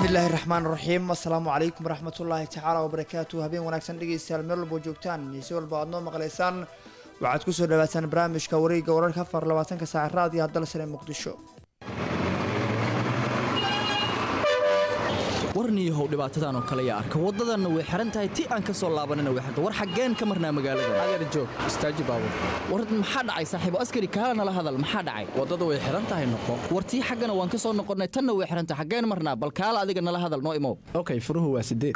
bismillaahi raxmaan raxiim assalaamu calaykum waraxmatullaahi tacaala wabarakaatu habeen wanaagsan dhegeystayaal meel walbo joogtaan iyo si walba aad noo maqlaysaan waxaad kusoo dhawaataan barnaamijka wareegga wararka afar labaatanka saaca raadiyo dalsane muqdisho warniyahow dhibaatadan oo kale yaa arka waddadanna way xihan tahay ti aan ka soo laabanina way xirta war xaggeen ka marnaa magaalada adeer joog istaaji baabur war maxaa dhacay saaxiibo askari kaala nala hadal maxaa dhacay waddada way xihan tahay noqo war tii xaggana waan ka soo noqonnay tanna way xihan tahay xaggeen marnaa bal kaala adiga nala hadal noo imow okay furuhu waa sideed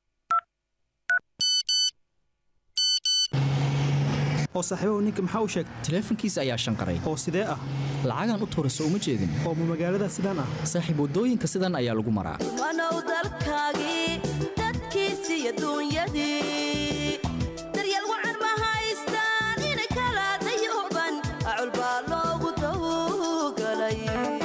oo saaxiibahu ninka maxaa u sheegtay taleefankiisa ayaa shanqaray oo sidee ah lacagaan u tuurayso uma jeedin oo ma magaalada sidaan ah saaxiib waddooyinka sidan ayaa lagu maraa wanow dalkaagii dadkiisiiyo duunyadii daryeel wacan ma haystaan inay kala dayooban acul baa loogu dawgalay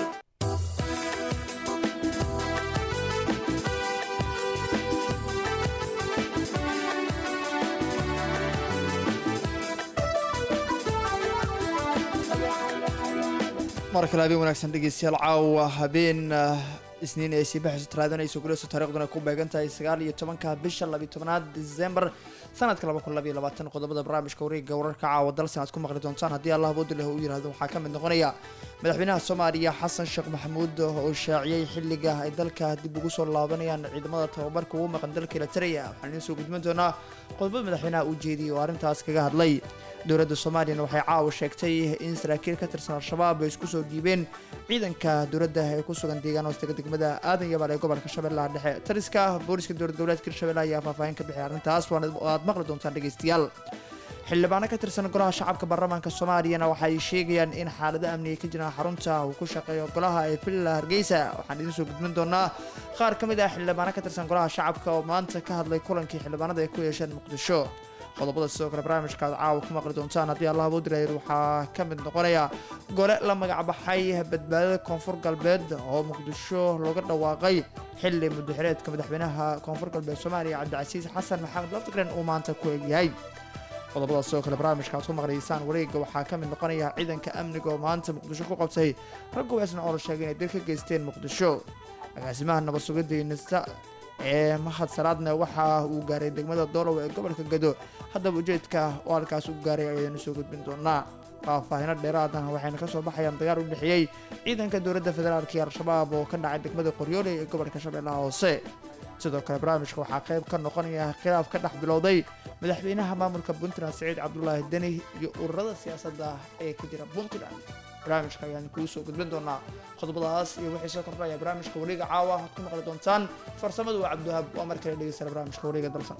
mar kale habeen wanaagsan dhegeystayaal caawa habeen isniin ay sii baxayso talaadanayso guleyso taariikhduna ku beegan tahay sagaal iyo tobanka bisha labiyo tobanaad disembar sanadka laba kun labayo labaatan qodobada barnaamijka wareegga wararka caawa dalsan aad ku maqli doontaan haddii allah boodileh uu yihahdo waxaa ka mid noqonaya madaxweynaha soomaaliya xasan sheekh maxamuud oo shaaciyey xilliga ay dalka dib ugu soo laabanayaan ciidamada tababarka ugu maqan dalka elitareya waxaan idiin soo gudbin doonaa qodobada madaxweynaha uu jeediyey oo arrintaas kaga hadlay dowladda soomaaliyana waxay caawa sheegtay in saraakiil ka tirsan al-shabaab ay isku soo dhiibeen ciidanka dowladda ee ku sugan deegaan hoostaga degmada aadan yabaal ee gobolka shabeellaha dhexe taliska booliska dowlad goboleedka hirshabelle ayaa faahfaahin ka bixiyay arrintaas waad maqli doontaan dhegeystayaal xildhibaano ka tirsan golaha shacabka baarlamaanka soomaaliyana waxay sheegayaan in xaalado amniga ka jiraan xarunta uu ku shaqeeyo golaha ee villa hargeysa waxaan idiin soo gudbin doonaa qaar ka mid ah xildhibaano ka tirsan golaha shacabka oo maanta ka hadlay kulankii xildhibaanada ay ku yeesheen muqdisho qodobada sidoo kale barnaamijka aad caawa ku maqli doontaan haddii allah boodilayd waxaa ka mid noqonaya gole la magacbaxay badbaadada koonfur galbeed oo muqdisho looga dhawaaqay xili mudaxireedka madaxweynaha koonfur galbeed soomaaliya cabdicasiis xasan maxamed laftigren uu maanta ku egyahay qodobadaas sidoo kale barnaamijka aad ku maqlaysaan wareegga waxaa ka mid noqonaya ciidanka amniga oo maanta muqdisho ku qabtay rag weesna oo la sheegay inay dil ka geysteen muqdisho agaasimaha nabad sugidda nisa ee mahad salaadna waxa uu gaaray degmada doolow ee gobolka gado haddaba ujeedka oo halkaas u gaaray ayaynu soo gudbin doonaa faahfaahino dheeraadna waxayna ka soo baxayaan dagaal u dhexeeyey ciidanka dowladda federaalk iyo al-shabaab oo ka dhacay degmada qoryooley ee gobolka shabeellaha hoose sidoo kale barnaamijka waxaa qayb ka noqonaya khilaaf ka dhex bilowday madaxweynaha maamulka puntland saciid cabdulaahi deni iyo ururada siyaasadda ee ka jira puntland barnaamijka ayaan kuu soo gudbin doonaa qodobadaas iyo wixii soo kordhaya barnaamijka wareega caawa aad ku maqli doontaan farsamadu waa cabdiwahaab waa mar kale dhegeysana barnaamijka wareega dalsan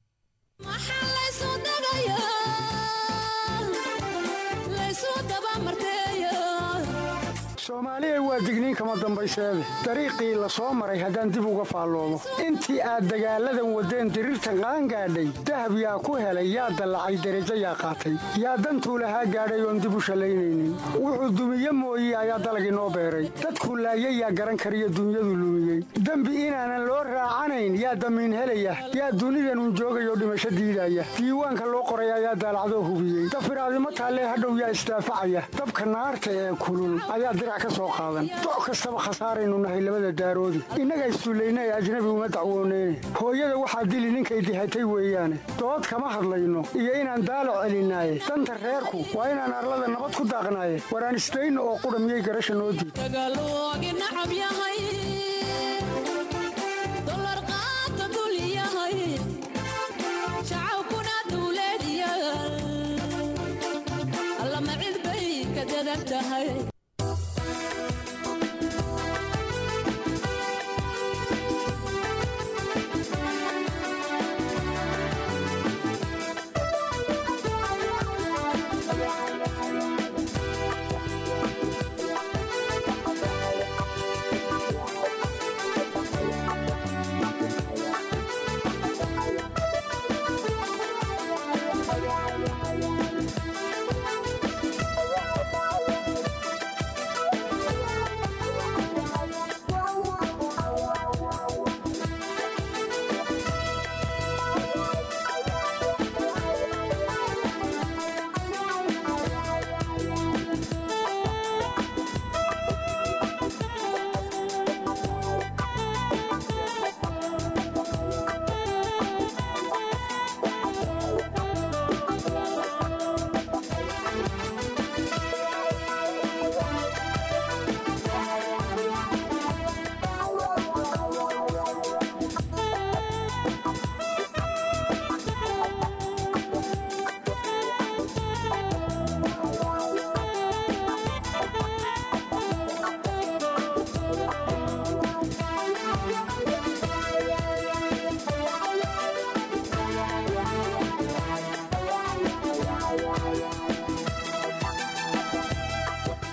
soomaaliya waa digniin kama dambayseede dariiqii la soo maray haddaan dib uga faalloomo intii aad dagaalladan waddeen diriirtan qaangaadhay dahab yaa ku helay yaa dallacay derajo yaa qaatay yaa dantuu lahaa gaadhay oon dib u shallaynaynin wuxuu dumiye mooye ayaa dalagii noo beeray dadku laayay yaa garan kariyo dunyadu lumiyey dembi inaanan loo raacanayn yaa damiin helaya yaa dunidanun joogayoo dhimasho diidaya diiwaanka loo qoray ayaa daalacdoo hubiyey dafiraadimo taallee hadhow yaa isdaafacaya dabka naarta ee kulul ayaa dirac ka soo qaadan doc kastaba khasaaraynu nahay labada daaroodi innaga issullayna ee ajnabi uma dacwooneyne hooyada waxaa dili ninkay dihatay weeyaane dood kama hadlayno iyo inaan daalac celinaaye danta reerku waa inaan arlada nabad ku daaqnaaye waraan isdayno oo qudha miyay garasha noo diid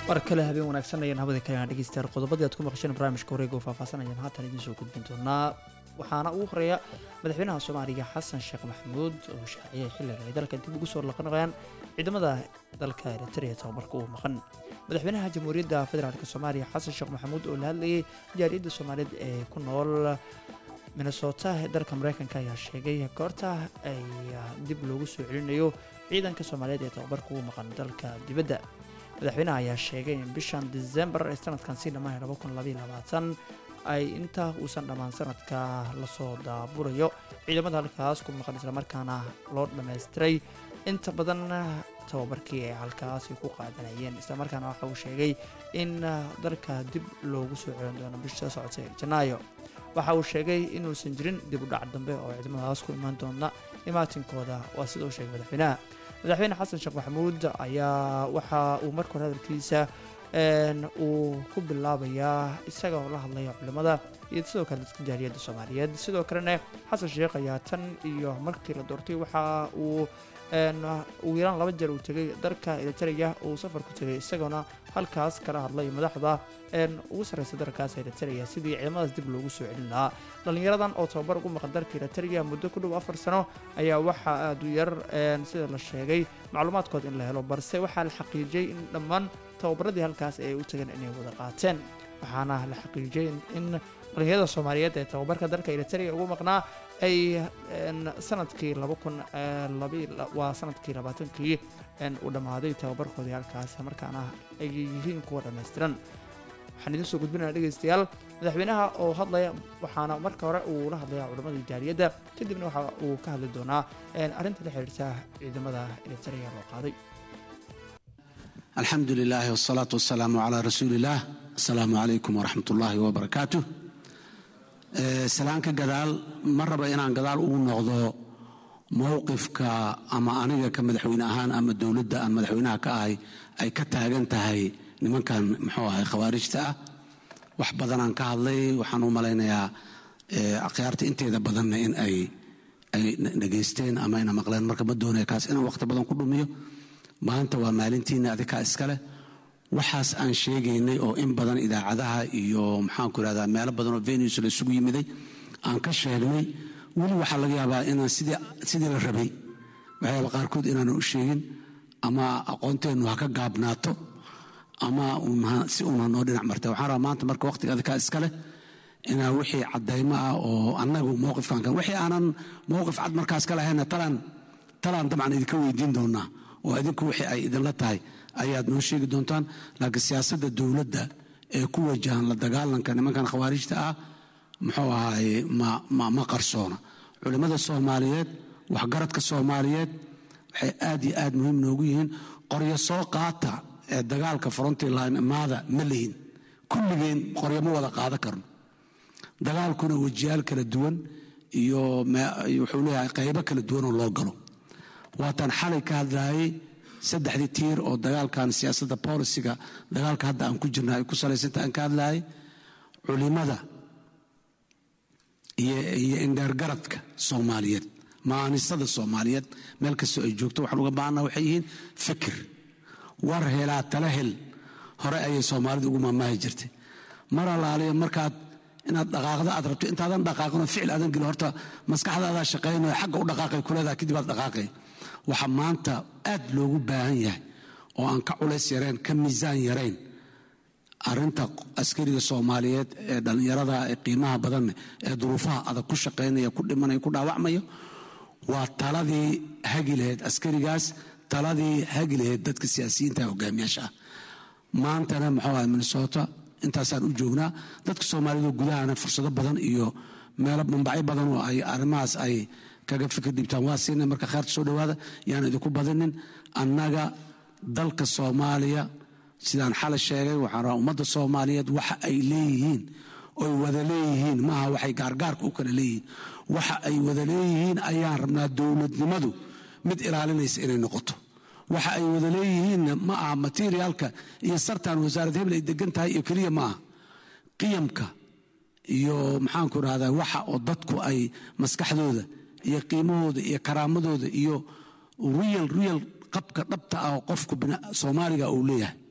mar kale habeen wanaagsan ayaan hawada kalena dhegeystayaal qodobadii aad ku maqasheen barnaamijka wareega oo faahfaasanayaan haatan idiin soo gudbin doonaa waxaana ugu horeeya madaxweynaha soomaaliya xasan sheekh maxamuud oo shaaciyay xilliga ay dalka dib ugu soo laqanayaan ciidamada dalka eritrea tababarka uu maqan madaxweynaha jamhuuriyadda federaalk soomaaliya xasan sheekh maxamuud oo la hadlayay jaariyadda soomaaliyeed ee ku nool minnesota ee dalka mareykanka ayaa sheegay goorta ay dib loogu soo celinayo ciidanka soomaaliyeed ee tababarka uu maqan dalka dibadda madaxweynaha ayaa sheegay in bishan disembar ee sanadkan si dhammaan ay inta uusan dhammaan sanadka lasoo daaburayo ciidamada halkaas ku maqan islamarkaana loo dhammaystiray inta badan tababarkii ay halkaasi ku qaadanayeen islamarkaana waxa uu sheegay in dalka dib loogu soo celin doono bisha socotay janaayo waxa uu sheegay inuusan jirin dib u dhac dambe oo ciidamadaas ku imaan doona imaatinkooda waa sida uu sheegay madaxweynaha madaxweyne xasan sheekh maxamuud ayaa waxa uu marka hore hadalkiisa uu ku bilaabayaa isaga oo la hadlaya culimada iyo sidoo kale dadka jaariyadda soomaaliyeed sidoo kalena xasan sheekh ayaa tan iyo markii la doortay waxa uu ugu yaraan laba jeer uu tegay dalka eritrea uu safar ku tegay isagoona halkaas kala hadlay madaxda ugu sarreysa dalkaas eritrea sidii ciidamadaas dib loogu soo celin lahaa dhallinyaradan oo tababar ugu maqan dalka eritrea muddo ku dhow afar sano ayaa waxaa aada u yar sida la sheegay macluumaadkood in la helo balse waxaa la xaqiijiyey in dhammaan tababaradii halkaas ay u tageen inay wada qaateen waxaana la xaqiijiyey in dhalinyarada soomaaliyeed ee tababarka dalka eritrea ugu maqnaa ay sanadkii waa sanadkii labaatankii uu dhammaaday tababarkoodii halkaas markaana ay yihiin kuwa dhammaystiran waxaan idiin soo gudbinaya dhegeystayaal madaxweynaha oo hadlaya waxaana marka hore uu la hadlaya culamadii jaariyadda kadibna waxa uu ka hadli doonaa arrinta la xiriirta ciidamada eritrea loo qaaday alxamdu lilahi wsalaatu wasalaamu calaa rasuuli illaah asalaamu calaykum waraxmat ullaahi wabarakaatu salaanka gadaal ma raba inaan gadaal ugu noqdo mowqifka ama aniga ka madaxweyne ahaan ama dowladda aan madaxweynaha ka ahay ay ka taagan tahay nimankan muxuu ahay khawaarijta ah wax badanaan ka hadlay waxaan u malaynayaa akhyaarta inteeda badanna in ay ay dhegaysteen ama ina maqleen marka ma doonaya kaas inaan waqti badan ku dhumiyo maanta waa maalintiina adikaa iskaleh waxaas aan sheegaynay oo in badan idaacadaha iyo maxaanku irahdaa meelo badan oo venus la isugu yimiday aan ka sheegnay weli waxaa laga yaabaa inaan sidii la rabay waxyaaba qaarkood inaanan u sheegin ama aqoonteennu ha ka gaabnaato ama si uun ha noo dhinac marta waxaan rabaa maanta marka waqtiga adikaa iskaleh inaa wixii caddaymo ah oo annagu mowqifkan kan wixii aanan mowqif cad markaas ka lahayna talaan talaan dabcan idinka weydiin doonaa oo idinku wixii ay idinla tahay ayaad noo sheegi doontaan laakiin siyaasadda dowladda ee ku wajahan la dagaalanka nimankan khawaarijta ah muxuu ahaaye ma qarsoona culimmada soomaaliyeed waxgaradka soomaaliyeed waxay aad iyo aad muhiim noogu yihiin qoryo soo qaata ee dagaalka frontline imaada ma lihin kulligeen qoryo ma wada qaadan karno dagaalkuna wejiyaal kala duwan iyo wuxuu leeyahay qaybo kala duwanoo loo galo waataan xalay ka hadlaayay saddexdii tiir oo dagaalkan siyaasadda bolisiga dagaalka hadda aan ku jirna ay ku salaysanta aan ka hadlaayay culimada iyo indheergaradka soomaaliyeed maanisada soomaaliyeed meel kastoo ay joogto waxaan uga baahana waxay yihiin fikir war helaa tala hel hore ayay soomaalidu ugu maamaahi jirtay mar alaaliya markaad inaad dhaqaaqda aad rabto intaadan dhaqaaqin oo ficil aadan gelin horta maskaxdaadaa shaqaynayo xagga u dhaqaaqay kuleedaha kadib aad dhaqaaqay waxaa maanta aad loogu baahan yahay oo aan ka culays yarayn ka miisaan yarayn arinta askariga soomaaliyeed ee dhallinyarada ee qiimaha badanne ee duruufaha adag ku shaqaynaya ku dhimanaya ku dhaawacmayo waa taladii hagi lahayd askarigaas taladii hagi lahayd dadka siyaasiyiinta hogaamiyaasha ah maantana muxuu ahay minnesota intaasaan u joognaa dadka soomaaliyed gudahana fursado badan iyo meelo mambacyo badan oo ay arrimahaas ay kaga fikir dhibtaan waa siinay marka kheerta soo dhawaada yaan idinku badinin annaga dalka soomaaliya sidaan xalay sheegay waxaan rabaa ummadda soomaaliyeed waxa ay leeyihiin oy wada leeyihiin maaha waxay gaargaarka u kala leeyihiin waxa ay wada leeyihiin ayaan rabnaa dowladnimadu mid ilaalinaysa inay noqoto waxa ay wada leeyihiinna ma aha materiaalka iyo sartan wasaarad hebel ay degan tahay iyo keliya ma aha qiyamka iyo maxaanku rahdaa waxa oo dadku ay maskaxdooda iyo qiimahooda iyo karaamadooda iyo real real qabka dhabta ah oo qofku soomaaliga uu leeyahay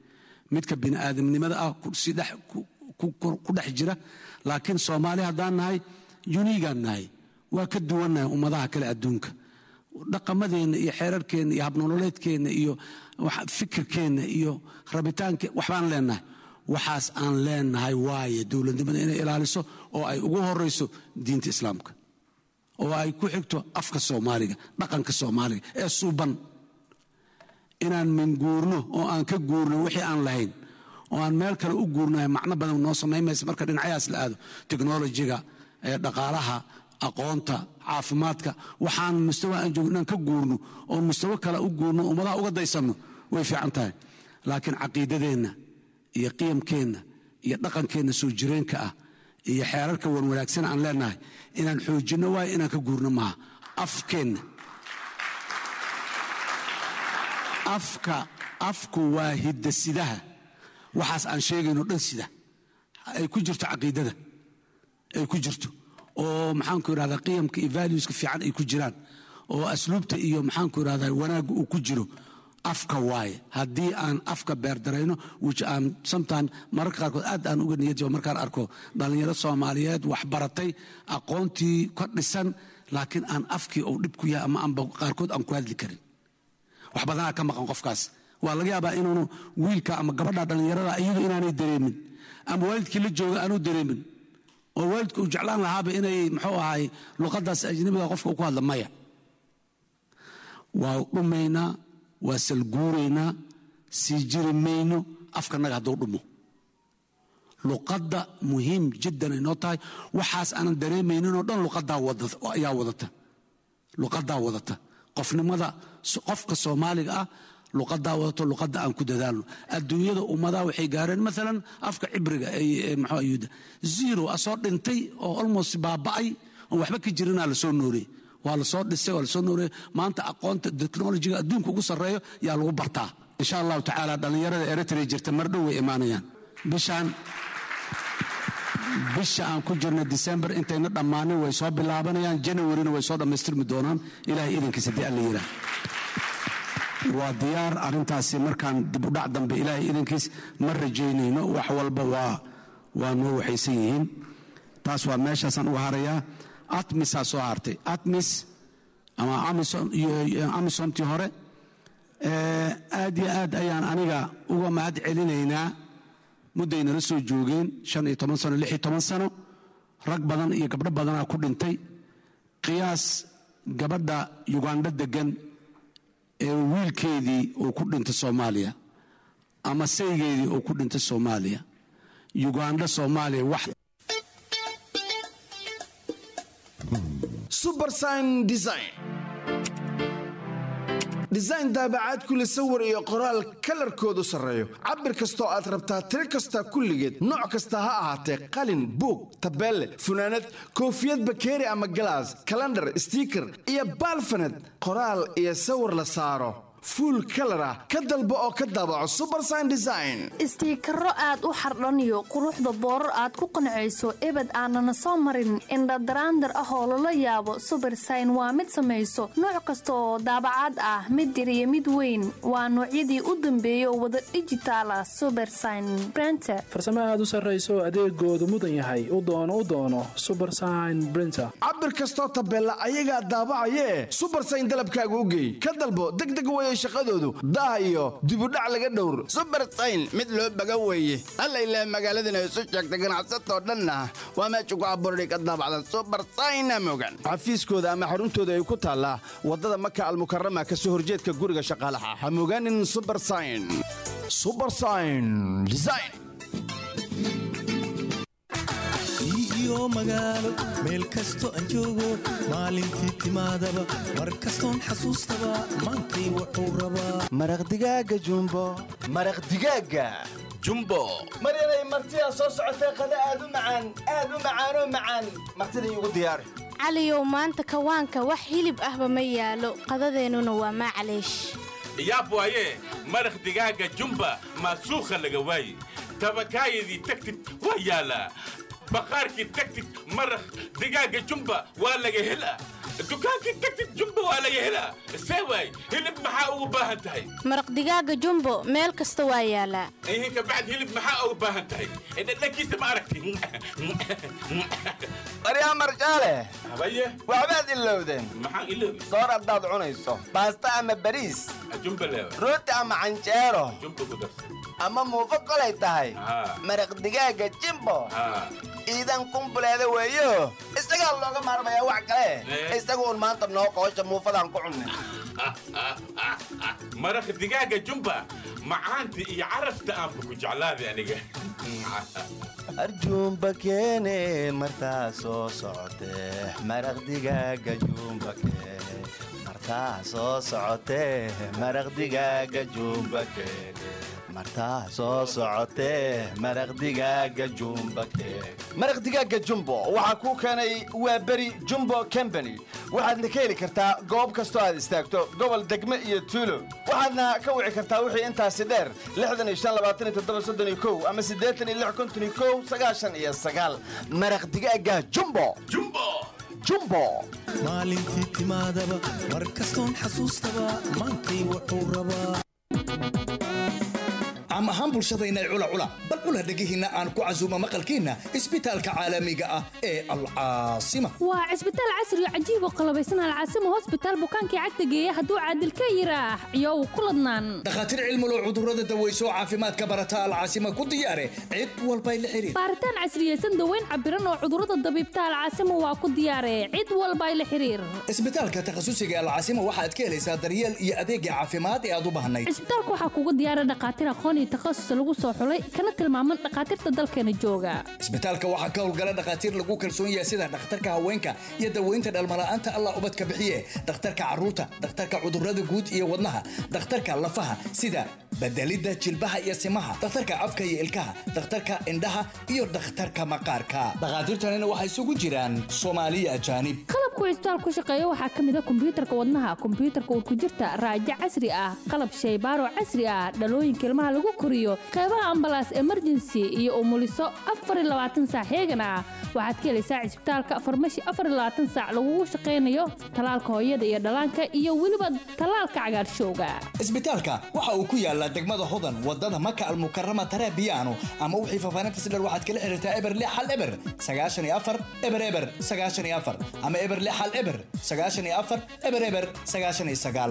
midka bini'aadamnimada ah ku- si dhex- ku- ku ku dhex jira laakiin soomaali haddaan nahay yuniigaan nahay waa ka duwannahay ummadaha kale adduunka dhaqamadeenna iyo xeerarkeenna iyo habnololeedkeenna iyo wax- fikirkeenna iyo rabitaankeen waxbaan leenahay waxaas aan leenahay waaye dowladnimada inay ilaaliso oo ay ugu horayso diinta islaamka oo ay ku xigto afka soomaaliga dhaqanka soomaaliga ee suuban inaan minguurno oo aan ka guurno wixii aan lahayn oo aan meel kale u guurnahay macno badan noo samaynmaysa marka dhinacyahaas la aado teknolojiga ee dhaqaalaha aqoonta caafimaadka waxaan mustawa aan joogno inaan ka guurno oo mustawo kale u guurno ummadaha uga daysanno way fiican tahay laakiin caqiidadeenna iyo qiyamkeenna iyo dhaqankeenna soo jireenka ah iyo xeerarka wan wanaagsan aan leenahay inaan xoojinno waayo inaan ka guurno maaha afkeenna afka afku waa hiddasidaha waxaas aan sheegayno dhan sida ay ku jirto caqiidada ay ku jirto oo maxaanku irahdaa qiyamka iyo valueska fiican ay ku jiraan oo asluubta iyo maxaanku irahdaa wanaagga uu ku jiro afka waaye haddii aan afka beerdarayno which aan sometime mararka qaarkood aad aan uga niyad jabo markaan arko dhallinyaro soomaaliyeed wax baratay aqoontii ka dhisan laakiin aan afkii uu dhib ku yahay ama aanba qaarkood aan ku hadli karin wax badanaa ka maqan qofkaas waa laga yaabaa inuunu wiilka ama gabadha dhallinyarada iyadu inaanay dareemin ama waalidkii la jooga aanu dareemin oo waalidku uu jeclaan lahaaba inay muxuu ahay luqadaas ajnabiga qofka uu ku hadla maya waa dhumaynaa waa salguuraynaa sii jiri mayno afkanaga hadduu dhumo luqadda muhiim jiddan ay noo tahay waxaas aanan dareemayninoo dhan luqadaa wada- ayaa wadata luqadaa wadata qofnimada qofka soomaaliga ah luqadaa wadato luqadda aan ku dadaalno adduunyada ummadaha waxay gaareen maalan afka cibriga ee- ee maxuu ayuuda zero asoo dhintay oo almost baaba'ay oon waxba ka jirinaa lasoo nooriyey waa lasoo dhisay waa lasoo nooriyey maanta aqoonta technologiga adduunka ugu sarreeyo yaa lagu bartaa insha allahu tacaala dhallinyarada eritrea jirta mar dhow way imaanayaan bishaan bisha aan ku jirna december intayna dhammaanin way soo bilaabanayaan janawarina way soo dhammaystirmi doonaan ilahay idinkiisa dii alla yiraa waa diyaar arrintaasi markaan dibudhac dambe ilaahay idinkiis ma rajaynayno wax walba waa waa noo waxaysan yihiin taas waa meeshaasaan uga harayaa atmisaa soo hartay atmis ama Amazon- iyo- iyo amisomtii hore Eh, aad iyo aad ayaan aniga uga mahad celinaynaa mudday nala soo joogeen shan iyo toban sano lix iyo toban sano rag badan iyo gabdho badanaa ku dhintay qiyaas gabadha yugandho degan ee wiilkeedii uu ku dhintay soomaaliya ama saygeedii uu ku dhintay soomaaliya yugandho soomaaliya wax subersign design design daabacaad kule sawir iyo qoraal kalarkoodu sarreeyo cabir kastoo aad rabtaa tiro kasta kulligeed nooc kasta ha ahaatee qalin buug tabeelle funaanad koofiyad bakeeri ama galaas kalandhar stiiker iyo baalfaned qoraal iyo sawir la saaro fuul kalar ah ka dalbo oo ka daabaco subersign design istiikaro aad u xardhaniyo quruxda boorar aad ku qancayso ebed aanana soo marin indhadaraandar ah oo lala yaabo subersign waa mid samayso nooc kasta oo daabacaad ah mid yar iyo mid weyn waa noocyadii u dambeeyay oo wada dhijitaala subersign brenter farsamo aad u sarrayso adeegoodu mudan yahay u doono u doono subersign brinter cabir kastoo tabeella ayagaa daabacayee subersign dalabkaaga u geey ka dalbo degdeg weeye shaqadoodu daah iyo dibudhac laga dhowr subersayn mid loo baga weeye alla ilaah magaaladana isu sheegta ganacsatoo dhanna waa meesha ku abuurday ka daabacdan subersayna mogan xafiiskooda ama xaruntooda ay ku taallaa waddada maka almukarama ka soo horjeedka guriga shaqaalaha ha mogaanin subersayn subersayn design iyo magaalo meel kasto aan joogo maalintii timaadaba mar kastoon xasuustaba maantay wuxuu rabaa maraq digaaga jumbo maraq digaaga jumbo maryanay martidaa soo socotee qada aad u macaan aad u macaanoo macaan martida iigu diyaari caliyow maanta kawaanka wax hilib ahba ma yaalo qadadeennuna waa maclaysh yaab waaye maraq digaaga jumba maasuukha laga waaye tabakaayadii tagtid waa yaalaa baqaarkii tagtid maraq digaaga jumba waa laga helaa dukaankii tagtid jumba waa laga helaa see waay hilib maxaa ugu baahan tahay maraq digaaga jumbo meel kasta waa yaalaa ihinka bacd hilib maxaa ugu baahan tahay dhadhankiisa ma aragti baryaa marjaale habaye waxbaad ilowdeen maxaan iloobi soor haddaad cunayso baasta ama bariis jumba leewa rooti ama canjeero jumba ku darsa ama muufo kolay tahay maraq digaaga jimbo iidan kumbuleeda weeyo isagaa looga maarmayaa wax kale isaga uun maanta noo qoosha muufadaan ku cunne maraq digaaga jumba macaanta iyo carafta aanba ku jeclaaday aniga arjuumba keene martaa soo socotee maraq digaaga juumba keene martaa soo socotee maraq digaaga juumba keene martaa soo socotee maraq digaaga juumba keene maraq digaaga jumbo waxaa kuu keenay waa beri jumbo combany waxaadna ka heli kartaa goob kastoo aad istaagto gobol degme iyo tuulo waxaadna ka wici kartaa wixii intaasi dheer ama maraq digaaga jumbo jumbo maalintii timaadaba mar kastoon xasuustaba maantay wuxuu rabaa caam ahaan bulshadayna cula cula bal cula dhegihiinna aan ku casuumo maqalkiinna isbitaalka caalamiga ah ee alcaasima waa cisbitaal casri oo cajiib oo qalabaysan alcaasima hosbitaal bukaankii cagta geeya hadduu caadil ka yiraax iyow ku ladnaan dhakhaatiir cilmulow cudurrada daweyso oo caafimaadka barata alcaasima ku diyaare cid walbay la xiriir baaritaan casriyeysan daweyn cabiran oo cudurrada dabiibta alcaasima waa ku diyaare cid walbay la xiriir isbitaalka takhasusiga alcaasima waxaad ka helaysaa daryeel iyo adeegga caafimaad ee aad u baahnayd cisbitaalka waxaa kugu diyaara dhakhaatiir aqoon iyo takhasus lagu soo xulay kana tilmaaman dhakhaatiirta dalkeena jooga isbitaalka waxaa ka howlgala dhakhaatiir lagu kalsoon yahay sida dhakhtarka haweenka iyo daweynta dhalmala'aanta allah ubadka bixiye dhakhtarka carruurta dhakhtarka cudurrada guud iyo wadnaha dhakhtarka lafaha sida bedelidda jilbaha iyo simaha dhakhtarka afka iyo ilkaha dhakhtarka indhaha iyo dhakhtarka maqaarka dhakhaatiirtanina waxay isugu jiraan soomaaliya ajaanib qalabku cisbitaal ku shaqeeya waxaa ka mid a kombiyuutarka wadnaha kombiyuutarka urkujirta raajo casri ah qalab shaybaaro casri ah dhalooyinka ilmaha lagu koriyo qeybaha ambalaas emergency iyo umuliso saac heegan ah waxaad ka helaysaa cisbitaalka farmashi saac lagugu shaqaynayo talaalka hooyada iyo dhallaanka iyo weliba talaalka cagaarshowga isbitaalka waxa uu ku yaalaa degmada hodan wadada maka almukarama tarabiyaano ama wixii faafaahinta sidher waxaad kala xiriirtaa eber lix hal eber sagaashan iyo afar eber eber sagaashan iyo afar ama eber lix hal eber sagaashan iyo afar eber eber sagaashan iyo sagaal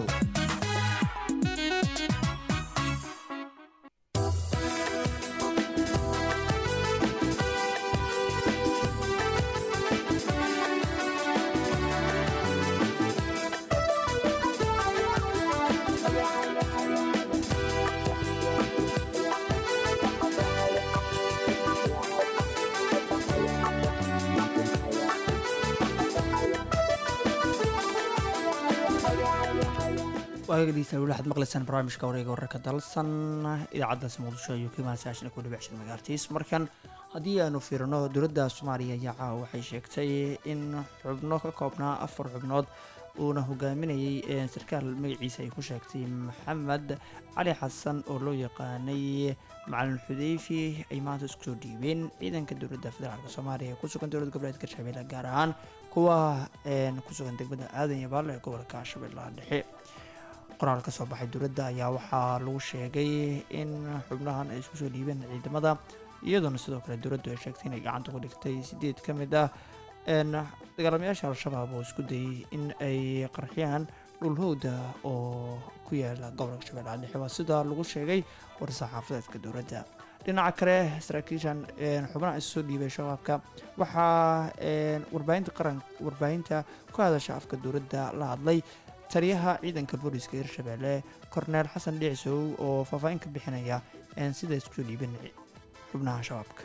waagadiisa weli waxaad maqlaysaan barnaamijka wareega wararka dalsan idaacaddaasi muqdisho ayuu ka imaan saashan ku dhibic shan magaartiis markan haddii aanu fiirino dowladda soomaaliya ayaa caawa waxay sheegtay in xubno ka koobnaa afar xubnood uuna hogaaminayay sarkaal magaciisa ay ku sheegtay maxamed cali xasan oo loo yaqaanay macalin xudeyfi ay maanta isku soo dhiibeen ciidanka dowladda federaalk soomaaliya ee ku sugan dowlad goboleedka shabeelle gaar ahaan kuwa ku sugan degmada aadan yabaal ee gobolka shabeellaha dhexe qoraal ka soo baxay dowladda ayaa waxaa lagu sheegay in xubnahan ay isku soo dhiibeen ciidamada iyadoona sidoo kale dowladdu ay sheegtay inay gacanta ku dhigtay sideed ka mid ah dagaalamayaasha al-shabaab oo isku dayay in ay qarxiyaan dhulhowda oo ku yaala gobolka shabeellaha dhexe waa sida lagu sheegay war-saxaafadeedka dowladda dhinaca kale saraakiishan xubnaha isu soo dhiibay shabaabka waxaa warbaahinta qaran warbaahinta ku hadasha afka dowladda la hadlay taliyaha ciidanka booliska hirshabeelle korneel xasan dhicisow oo faahfaahin ka bixinaya sida isku soo dhiibeen xubnaha shabaabka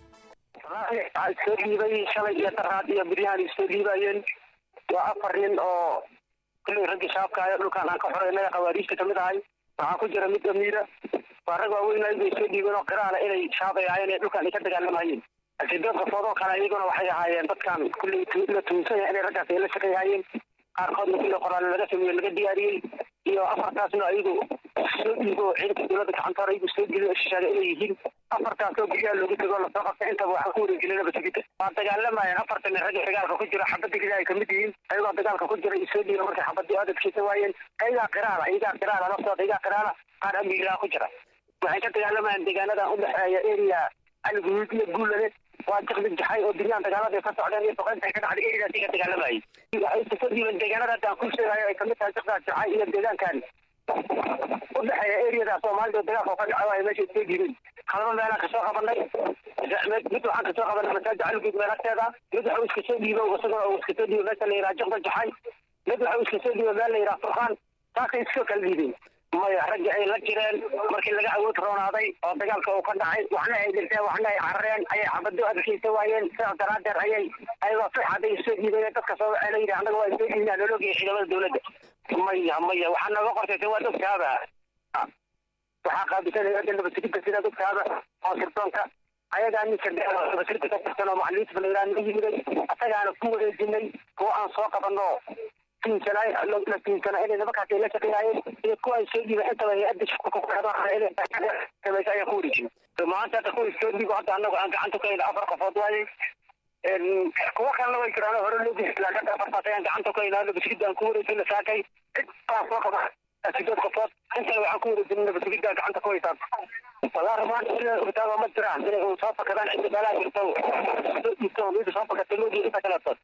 waxaa soo dhiibay shalay iyo daraad iyo biryahan isoo dhiibayeen waa afar nin oo kulley ragga shabaabka ayo dhulkaan aan ka xoreynay khawaariijta kamid ahay waxaa ku jira mid amiira waa rag waaweyn ay bay soo dhiibeen oo qiraana inay shabaab ay ahaayeen ee dhulkaan ay ka dagaalamayeen sideed qofood oo kale iyaguna waxay ahaayeen dadkan kulley la tuunsan yahay inay raggaas ay la shaqeeyahayeen qaarkoodna kulley qoraale laga sameeye laga diyaariyey iyo afartaasna ayagu soo dhiibo oo ciidanka dowladda gacanta hore igu soo geliyo shishaada inay yihiin afartaasoo guryaha loogu tego lasoo qabtay intaba waxaan ku wareegelinay basigida waa dagaalamayeen afartan nin ragga dagaalka ku jira xabadda gida ay kamid yihiin ayagoo dagaalka ku jira isoo dhiiba markay xabadii adadkiisa waayeen ayagaa qiraala ayagaa qiraala naftooda ayagaa qiraala qaar amiiraa ku jira waxay ka dagaalamayeen deegaanadan udhexeeya area aliguud iyo guulane waa jiqdi jaxay oo dunyaan dagaalada ka socdeen iyo boqoynta ay ka dhacday eriadaasi ka dagaalamayay waxay iska soo dhiibeen deegaanada hadda aan ku sheegayo ay kamid tahay jiqdaas jaxay iyo deegaankan udhexeeya eriyada soomaalida dagaalka ka dhaca waay meesha iska dhiibeen halaba meelaan kasoo qabanay mid waxaan kasoo qabanay masaajid aliguud meel agteeda mid waxa uu iska soo dhiibo isagoo uu iska soo dhiibo meesha la yidhaha jiqda jaxay mid waxa uu iska soo dhiibo meel la yidhaha furqaan taasay iska kala dhiibeen maya raggi ay la jireen markii laga awood roonaaday oo dagaalka uu ka dhacay waxna ay dhinteen waxna ay carareen ayay xabado adkaysa waayeen sidaas daraadeed ayay ayagoo fixaday soo dhiibay dadka soo waxay la yidhi annaga waa soo dhiibnaa loo ogeyay ciidamada dowladda maya maya waxaa nooga qortay waa dogtaaba waxaa qaabisanaya hadda nabadsigidda sida dogtaaba oo sirdoonka ayagaa ninka nabadsigidda ka tirsan oo macalimiinta balayraa naga yimiday asagaana ku wareejinay kuwa aan soo qabanno tiinsanaa la tiinsanaa inay nimankaas ay la shaqeynayeen iyo kuwa ay soo dhiibay intaba hay-adda shaqo ku xidhan ayaa ku wareejin maanta hadda kuwa soo dhiibo hadda annagu aan gacanta ku hayna afar qofood waaye kuwa kalena way jiraan hore loo geysi laakiin hadda afartaas ayaan gacanta ku haynaa nabadsigidda aan ku wareejina saakay cid baa soo qaba sideed qofood intana waxaan ku wareejina nabadsigidda gacanta ku haysaan walaa rabaan inay ogtaaba ma jiraan inay soo fakadaan cidda meelaha jirto soo dhiibto mid soo fakatay loo inta kaleeto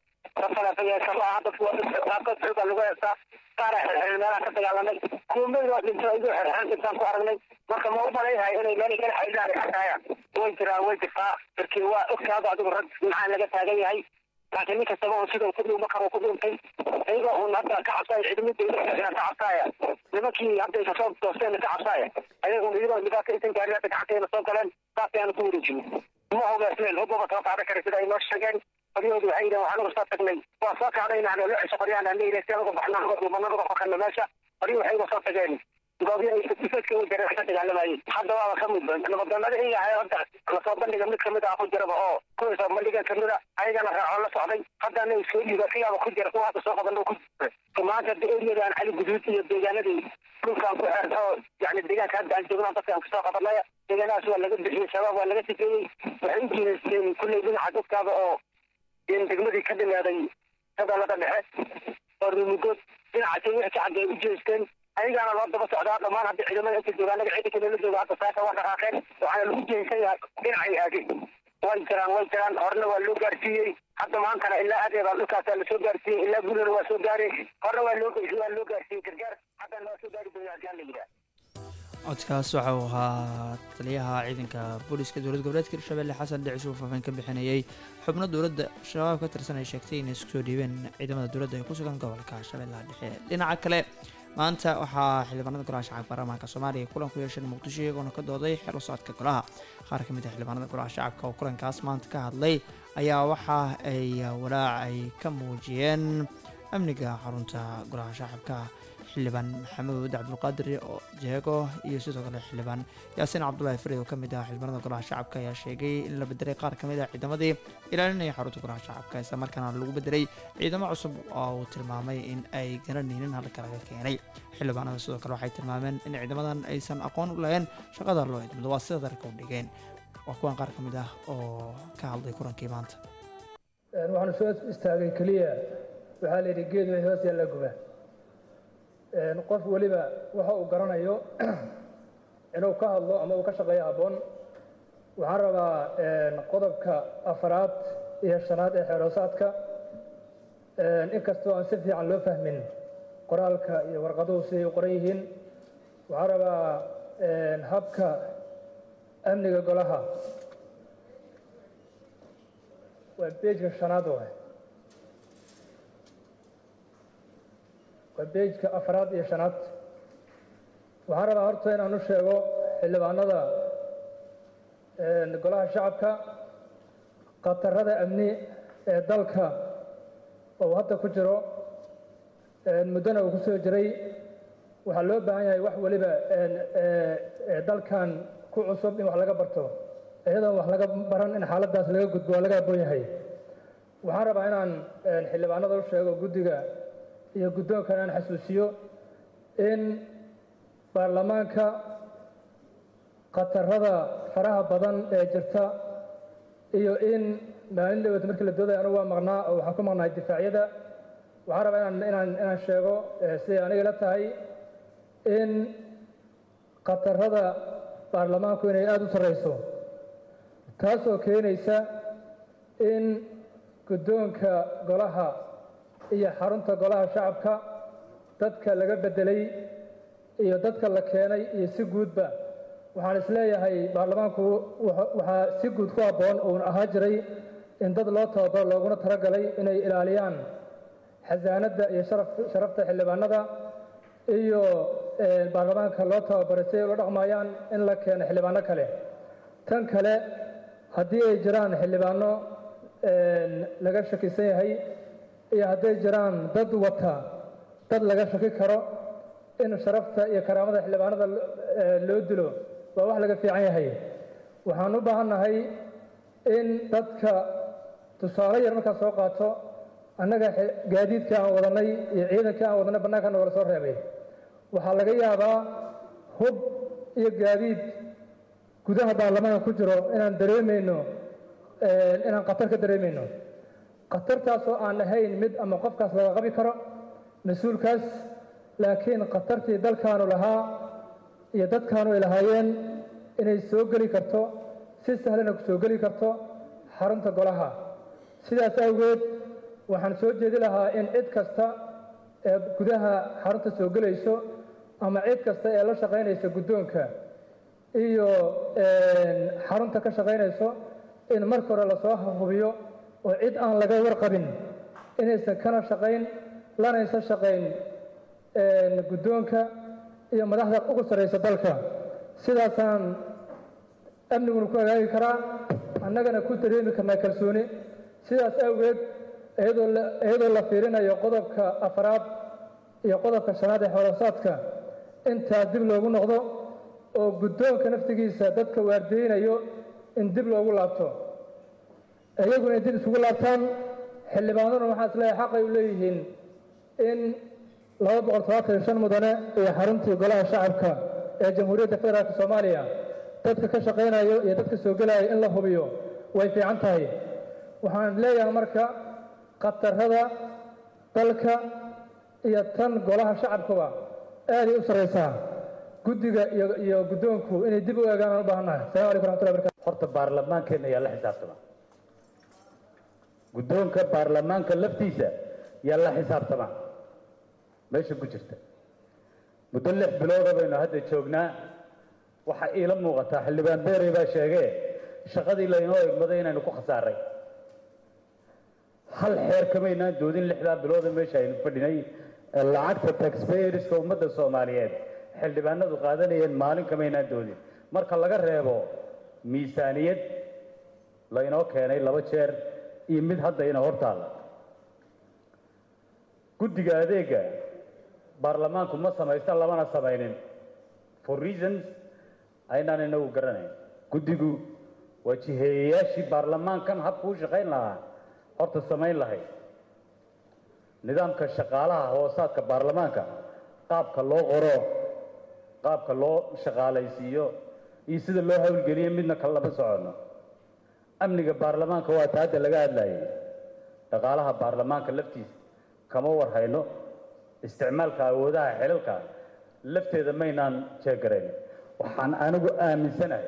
qaarkood xoogaa lagu heestaa qaara xirxirin meelaha ka dagaalamay kuwa meyl waa dhinto idoo xirxirin intaan ku aragnay marka ma u malayhay inay meel meel xaydaan ay xataayaan way jiraan way jirtaa markii waa ogtaado adigu rag maxaa laga taagan yahay laakiin nin kastaba oo sidau ku dhuuma karo ku dhuuntay iyagoo un hadda ka cabsaaya ciidamada dowladda ka cabsaaya nimankii hadday kasoo doosteen ka cabsaaya ayagun iyagoo nidaamka intan gaari hadda gacanteena soo galeen saas ayaanu ku wareejin ma hogaasneen hubaba soo qaadan kara sida ay noo sheegeen qoryahoodu waxay yidhahen waxaan uga soo tagnay waa soo kacdayna aan loo cesho qoryaan aan leeyahay si aan uga baxnaa uga dhuumana uga fakana meesha qoryo waxay uga soo tageen goobyo ay difeedka u jareen ka dagaalamayeen hadda waaba ka mid nabadoonada iyaga ahay hadda lasoo bandhiga mid kamid ah ku jiraba oo kuwiisa bandhigan kamid a ayagana raaco la socday haddana soo dhiiba siyaaba ku jira kuwa hadda soo qaban ku jira maanta hadda eriyadan cali guduud iyo deegaanadii dhulkaan ku xeerta oo yani deegaanka hadda aan joognaa dadka aan kusoo qabanaya deegaanadaas waa laga bixiyey shabaab waa laga sifeeyey waxay u jiidaysteen kulley dhinaca dadkaaba oo degmadii ka dhimaaday hadalada dhexe oo rumudood dhinacaasi wixii ka xagga ay u jeesteen ayagaana loo daba socdaa dhammaan hadda ciidamada inta jooga anaga ciidanka nala jooga hadda saaka waa dhaqaaqeen waxaana lagu jeensan yahay dhinacay aadeen way jiraan way jiraan horena waa loo gaarsiiyey hadda maantana ilaa adeeda dhulkaasaa lasoo gaarsiiyey ilaa gulana waa soo gaaray horena waa loo waa loo gaarsiiyey gargaar haddana waa soo gaari doonaa haddii la yidhaha codkaas waxa uu ahaa taliyaha ciidanka booliska dowlad goboleedka hirshabelle xasan dhicis uu faafeen ka bixinayay xubno dowladda shabaab ka tirsan ay sheegtay inay isku soo dhiibeen ciidamada dowladda ee ku sugan gobolka shabeellaha dhexe dhinaca kale maanta waxaa xildhibaanada golaha shacabka baarlamaanka soomaaliya kulan ku yeesheen muqdisho iyagoona ka dooday xero socodka golaha qaar ka mid ah xildhibaanada golaha shacabka oo kulankaas maanta ka hadlay ayaa waxa ay walaac ay ka muujiyeen amniga xarunta golaha shacabka xildhibaan maxamuud cabdulqaadir jeego iyo sidoo kale xildhibaan yaasiin cabdulaahi farid oo ka mid ah xildhibaanada golaha shacabka ayaa sheegay in la bedelay qaar ka mid ah ciidamadii ilaalinaya xarunta golaha shacabka isla markaana lagu bedelay ciidamo cusub oo uu tilmaamay in ay garanaynin halka laga keenay xildhibaanada sidoo kale waxay tilmaameen in ciidamadan aysan aqoon u lahayn shaqada loo idmado waa sida darka u dhigeen waa kuwan qaar ka mid ah oo ka hadlay kulankii maanta waxaanu soo istaagay keliya waxaa la yidhi geed way hoos yaalla guba qof weliba waxa uu garanayo inuu ka hadlo ama uu ka shaqeeyo habboon waxaan rabaa qodobka afaraad iyo shanaad ee xeeroosaadka inkastoo aan si fiican loo fahmin qoraalka iyo warqaduhu siday u qoran yihiin waxaan rabaa habka amniga golaha waa beejka shanaad waay waa beejka afraad iyo shanaad waxaan rabaa horta inaan u sheego xildhibaanada golaha shacabka khatarada amni ee dalka oo hadda ku jiro muddona uu ku soo jiray waxaa loo baahan yahay wax weliba dalkan ku cusub in wax laga barto iyadoon wax laga baran in xaaladdaas laga gudbo waa laga aboon yahay waxaan rabaa inaan xildhibaanada u sheego guddiga iyo guddoonkan aan xasuusiyo in baarlamaanka khatarada faraha badan ee jirta iyo in maalin dhaweed markii la doodaya anigu waa maqnaa oo waxaan ku maqnahay difaacyada waxaan rabaa inaan inaan inaan sheego siday aniga la tahay in khatarada baarlamaanku inay aada u sarreyso taasoo keenaysa in guddoonka golaha iyo xarunta golaha shacabka dadka laga beddelay iyo dadka la keenay iyo si guudba waxaan isleeyahay baarlamaanku waxaa si guud ku habboon uun ahaa jiray in dad loo tababaro looguna talagalay inay ilaaliyaan xasaanadda iyo sharafta xildhibaanada iyo baarlamaanka loo tababaray si ay ula dhaqmayaan in la keeno xildhibaano kale tan kale haddii ay jiraan xildhibaano laga shakisan yahay iyo hadday jiraan dad wata dad laga shaki karo in sharafta iyo karaamada xildhibaanada loo dilo waa wax laga fiican yahay waxaan u baahannahay in dadka tusaale yar markaa soo qaato annaga gaadiidka aan wadanay iyo ciidanka aan wadanay bannaanka nogala soo reebay waxaa laga yaabaa hub iyo gaadiid gudaha baarlamaanka ku jiro inaan dareemayno inaan khatar ka dareemayno khatartaasoo aan ahayn mid ama qofkaas laga qabi karo mas-uulkaas laakiin khatartii dalkaanu lahaa iyo dadkaanu ay lahaayeen inay soo geli karto si sahlana ku soo geli karto xarunta golaha sidaas awgeed waxaan soo jeedi lahaa in cid kasta ee gudaha xarunta soo gelayso ama cid kasta ee la shaqaynaysa guddoonka iyo xarunta ka shaqaynayso in marka hore lasoo hubiyo oo cid aan laga warqabin inaysan kana shaqayn lanaysan shaqayn guddoonka iyo madaxda ugu sarraysa dalka sidaasaan amniguna ku hagaagi karaa annagana ku dareemi karnaa kalsooni sidaas awgeed iyadoo la fiirinayo qodobka afraad iyo qodobka shanaad ee xoolasaadka intaas dib loogu noqdo oo guddoonka naftigiisa dadka waardeynayo in dib loogu laabto iyaguna in dib isugu laabtaan xildhibaanaduna waxaa isleeyahay xaqay u leeyihiin in laba boqol todobaatan iyo shan mudane iyo xaruntii golaha shacabka ee jamhuuriyadda federaalk soomaaliya dadka ka shaqaynayo iyo dadka soo gelaya in la hubiyo way fiican tahay waxaan leeyahay marka khatarada dalka iyo tan golaha shacabkuba aaday u sarraysaa guddiga iyo iyo guddoonku inay dib u eegaan aan u baahannahay assalamu alaikum raxmatullahi barakatu horta baarlamaankeena ayaa la xisaabtama guddoonka baarlamaanka laftiisa yaa la xisaabtama meesha ku jirta muddo lix bilooda baynu hadda joognaa waxaa iila muuqataa xildhibaan beerey baa sheegee shaqadii laynoo egmaday inaynu ku khasaaray hal xeer kamaynaan doodin lixdaa bilooda meesha aynu fadhinay ee lacagta taxpayerska ummadda soomaaliyeed xildhibaanadu qaadanayeen maalin kamaynaan doodin marka laga reebo miisaaniyad laynoo keenay laba jeer iyo mid hadda ina hortaalla guddiga adeega baarlamaanku ma samaysta lamana samaynin for reasons aynaan inagu garanayn guddigu waa jiheeyayaashii baarlamaankan habku u shaqayn lahaa horta samayn lahayd nidaamka shaqaalaha hoosaadka baarlamaanka qaabka loo qoro qaabka loo shaqaalaysiiyo iyo sida loo hawlgeliyo midna kale lama soconno amniga baarlamaanka waa ta hadda laga hadlayay dhaqaalaha baarlamaanka laftiisa kama war hayno isticmaalka awoodaha xilalka lafteeda maynaan jeegarayn waxaan anigu aaminsanahay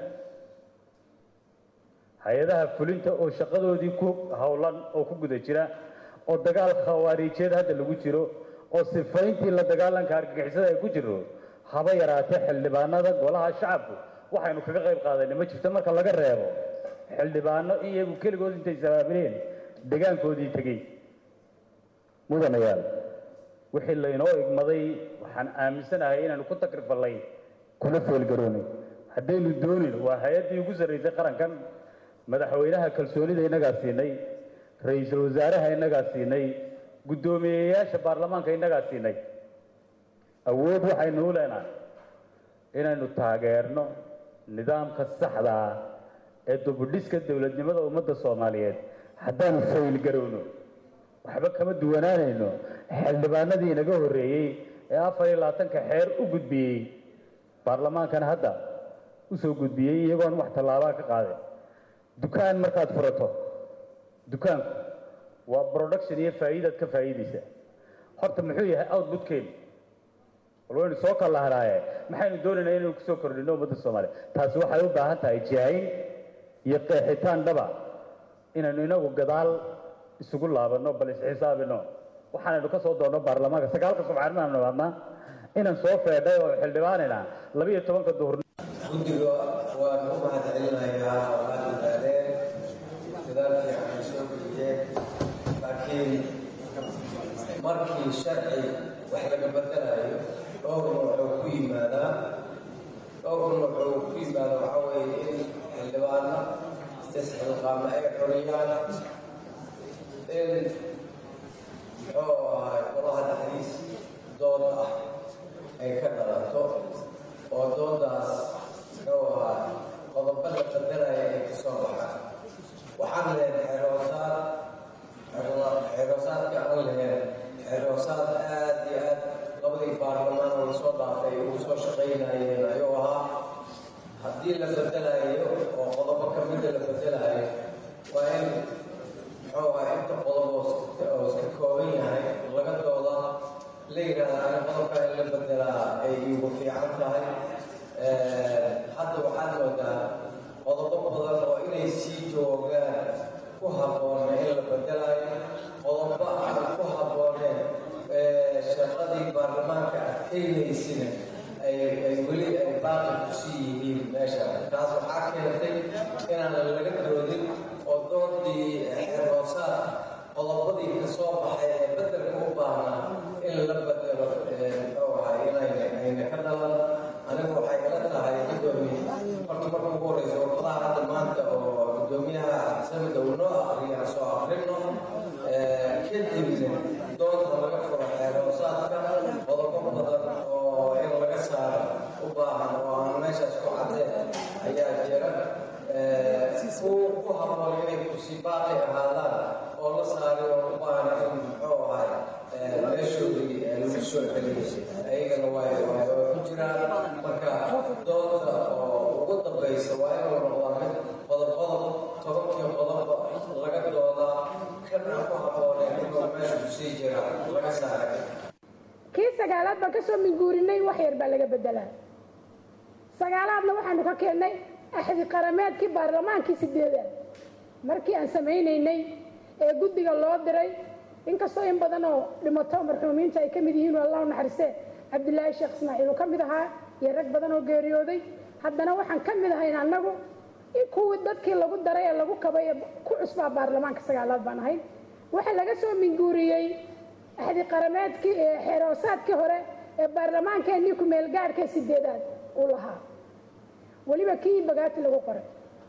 hay-adaha fulinta oo shaqadoodii ku howlan oo ku guda jira oo dagaal khawaariijeed hadda lagu jiro oo sifayntii la dagaalanka argagixisada ay ku jiro haba yaraatee xildhibaanada golaha shacabku waxaynu kaga qayb qaadanay ma jirto marka laga reebo xildhibaano iyagu keligood intay sabaabileen degaankoodii tegey mudanayaal wixii laynoo igmaday waxaan aaminsanahay inaanu ku takrifallay kuna feelgaroonay haddaynu doonin waa hay-addii ugu sarraysay qarankan madaxweynaha kalsoonida innagaa siinay ra-iisul wasaaraha innagaa siinay guddoomiyeyaasha baarlamaanka innagaa siinay awood waxaynu u leenahay inaynu taageerno nidaamka saxda ah ee dubudhiska dowladnimada ummadda soomaaliyeed haddaanu faylgarowno waxba kama duwanaanayno xildhibaanadii inaga horreeyey ee afar iyo labaatanka xeer u gudbiyey baarlamaankana hadda u soo gudbiyey iyagoon wax tallaabaa ka qaadeen dukaan markaad furato dukaanku waa production iyo faa'iidaad ka faa'iidaysaa horta muxuu yahay outputkeenu bal waynu soo kala lahanaaye maxaynu doonaynaa inaynu kusoo kordhino ummadda soomaaliya taasi waxay u baahan tahay jaahin iyo qeexitaan dhaba inaynu inagu gadaal isugu laabanno bal isxisaabino waxaanaynu ka soo doonno baarlamaanka sagaalka subxaanimaanu nimaadnaa inaan soo feedhay oo xildhibaanina labiyo tobanka duhur guddiga waan u mahadcelinayaa oo aad dadaaleen dadaal fiican ay soo geliyeen laakiin markii sharci wax laga bedelayo dhowr wuxuu ku yimaadaa dhowr wuxuu ku yimaada waxaa weeye in xildhibaano isxilqaama ay xoriyaan in muxuu ahay golaha dhexdiis dood ah ay ka dhalato oo doodaas muxuu ahaa qodobo la bedelaya ay ka soo baxaan waxaan lehen xeroosaad xeroosaadka aan lehen xeroosaad aad iyo aad labadii baarlamaan oo lasoo dhaafay ugu soo shaqaynayeen ayuu ahaa haddii la bedelayo oo qodobo ka mida la bedelayo waa in muxuu ahaa inta qodob oo iska kooban yahay laga dooda la yidhaahda ani qodobka in la bedelaa ay igu fiican tahay hadda waxaad moodaa qodobo badan oo inay sii joogaan ku habboona in la bedelayo qodobo aan ku habbooneen shaqadii baarlamaanka adkaynaysina ay ay weli ay baaqi kusii yihiin meesha taas waxaa keentay inaan laga doodin oo doodii xeroosaad qodobadii ka soo baxay ee bedelka u baahnaa in la bedelo muxuu ahay inayna ayna ka dhalan anigu waxay ila tahay gudoomiye horta marka ugu horeysa warqadaha hadda maanta oo gudoomiyaha samida uu noo aqriya aan soo aqrino kadibna doonta laga furo xeeroosaadka qodobo badan oo in laga saaro u baahan oo aan meeshaas ku cadeen ayaa jira ku ku habboon inay kusii baaqi ahaadaan oo la saaray oo u baahan in muxuu ahay meeshoodii lagu soo celiyay ayagana waay waay ku jiraan marka doonta oo ugu dambaysa waa inuu noqdaa mid qodob qodob tobankii qodobba laga doodaa kan aan ku habbooneen inuu meesha kusii jira laga saaray kii sagaalaad baan ka soo minguurinay wax yar baa laga bedelaa sagaalaadna waxaanu ka keennay axdi qarameedkii baarlamaankii sideedaad markii aan samaynaynay ee guddiga loo diray inkastoo in badan oo dhimato marxuumiinta ay ka mid yihiin oo allah u naxariistee cabdilaahi sheekh ismaaciil uu ka mid ahaa iyo rag badan oo geeriyooday haddana waxaan ka mid ahayn annagu in kuwii dadkii lagu daray ee lagu kabay ee ku cusbaa baarlamaanka sagaalaad baan ahayn waxaa laga soo minguuriyey axdi qarameedkii ee xeeroosaadkii hore ee baarlamaankeenii ku-meelgaadhkee sideedaad uu lahaa weliba kii bagaati lagu qoray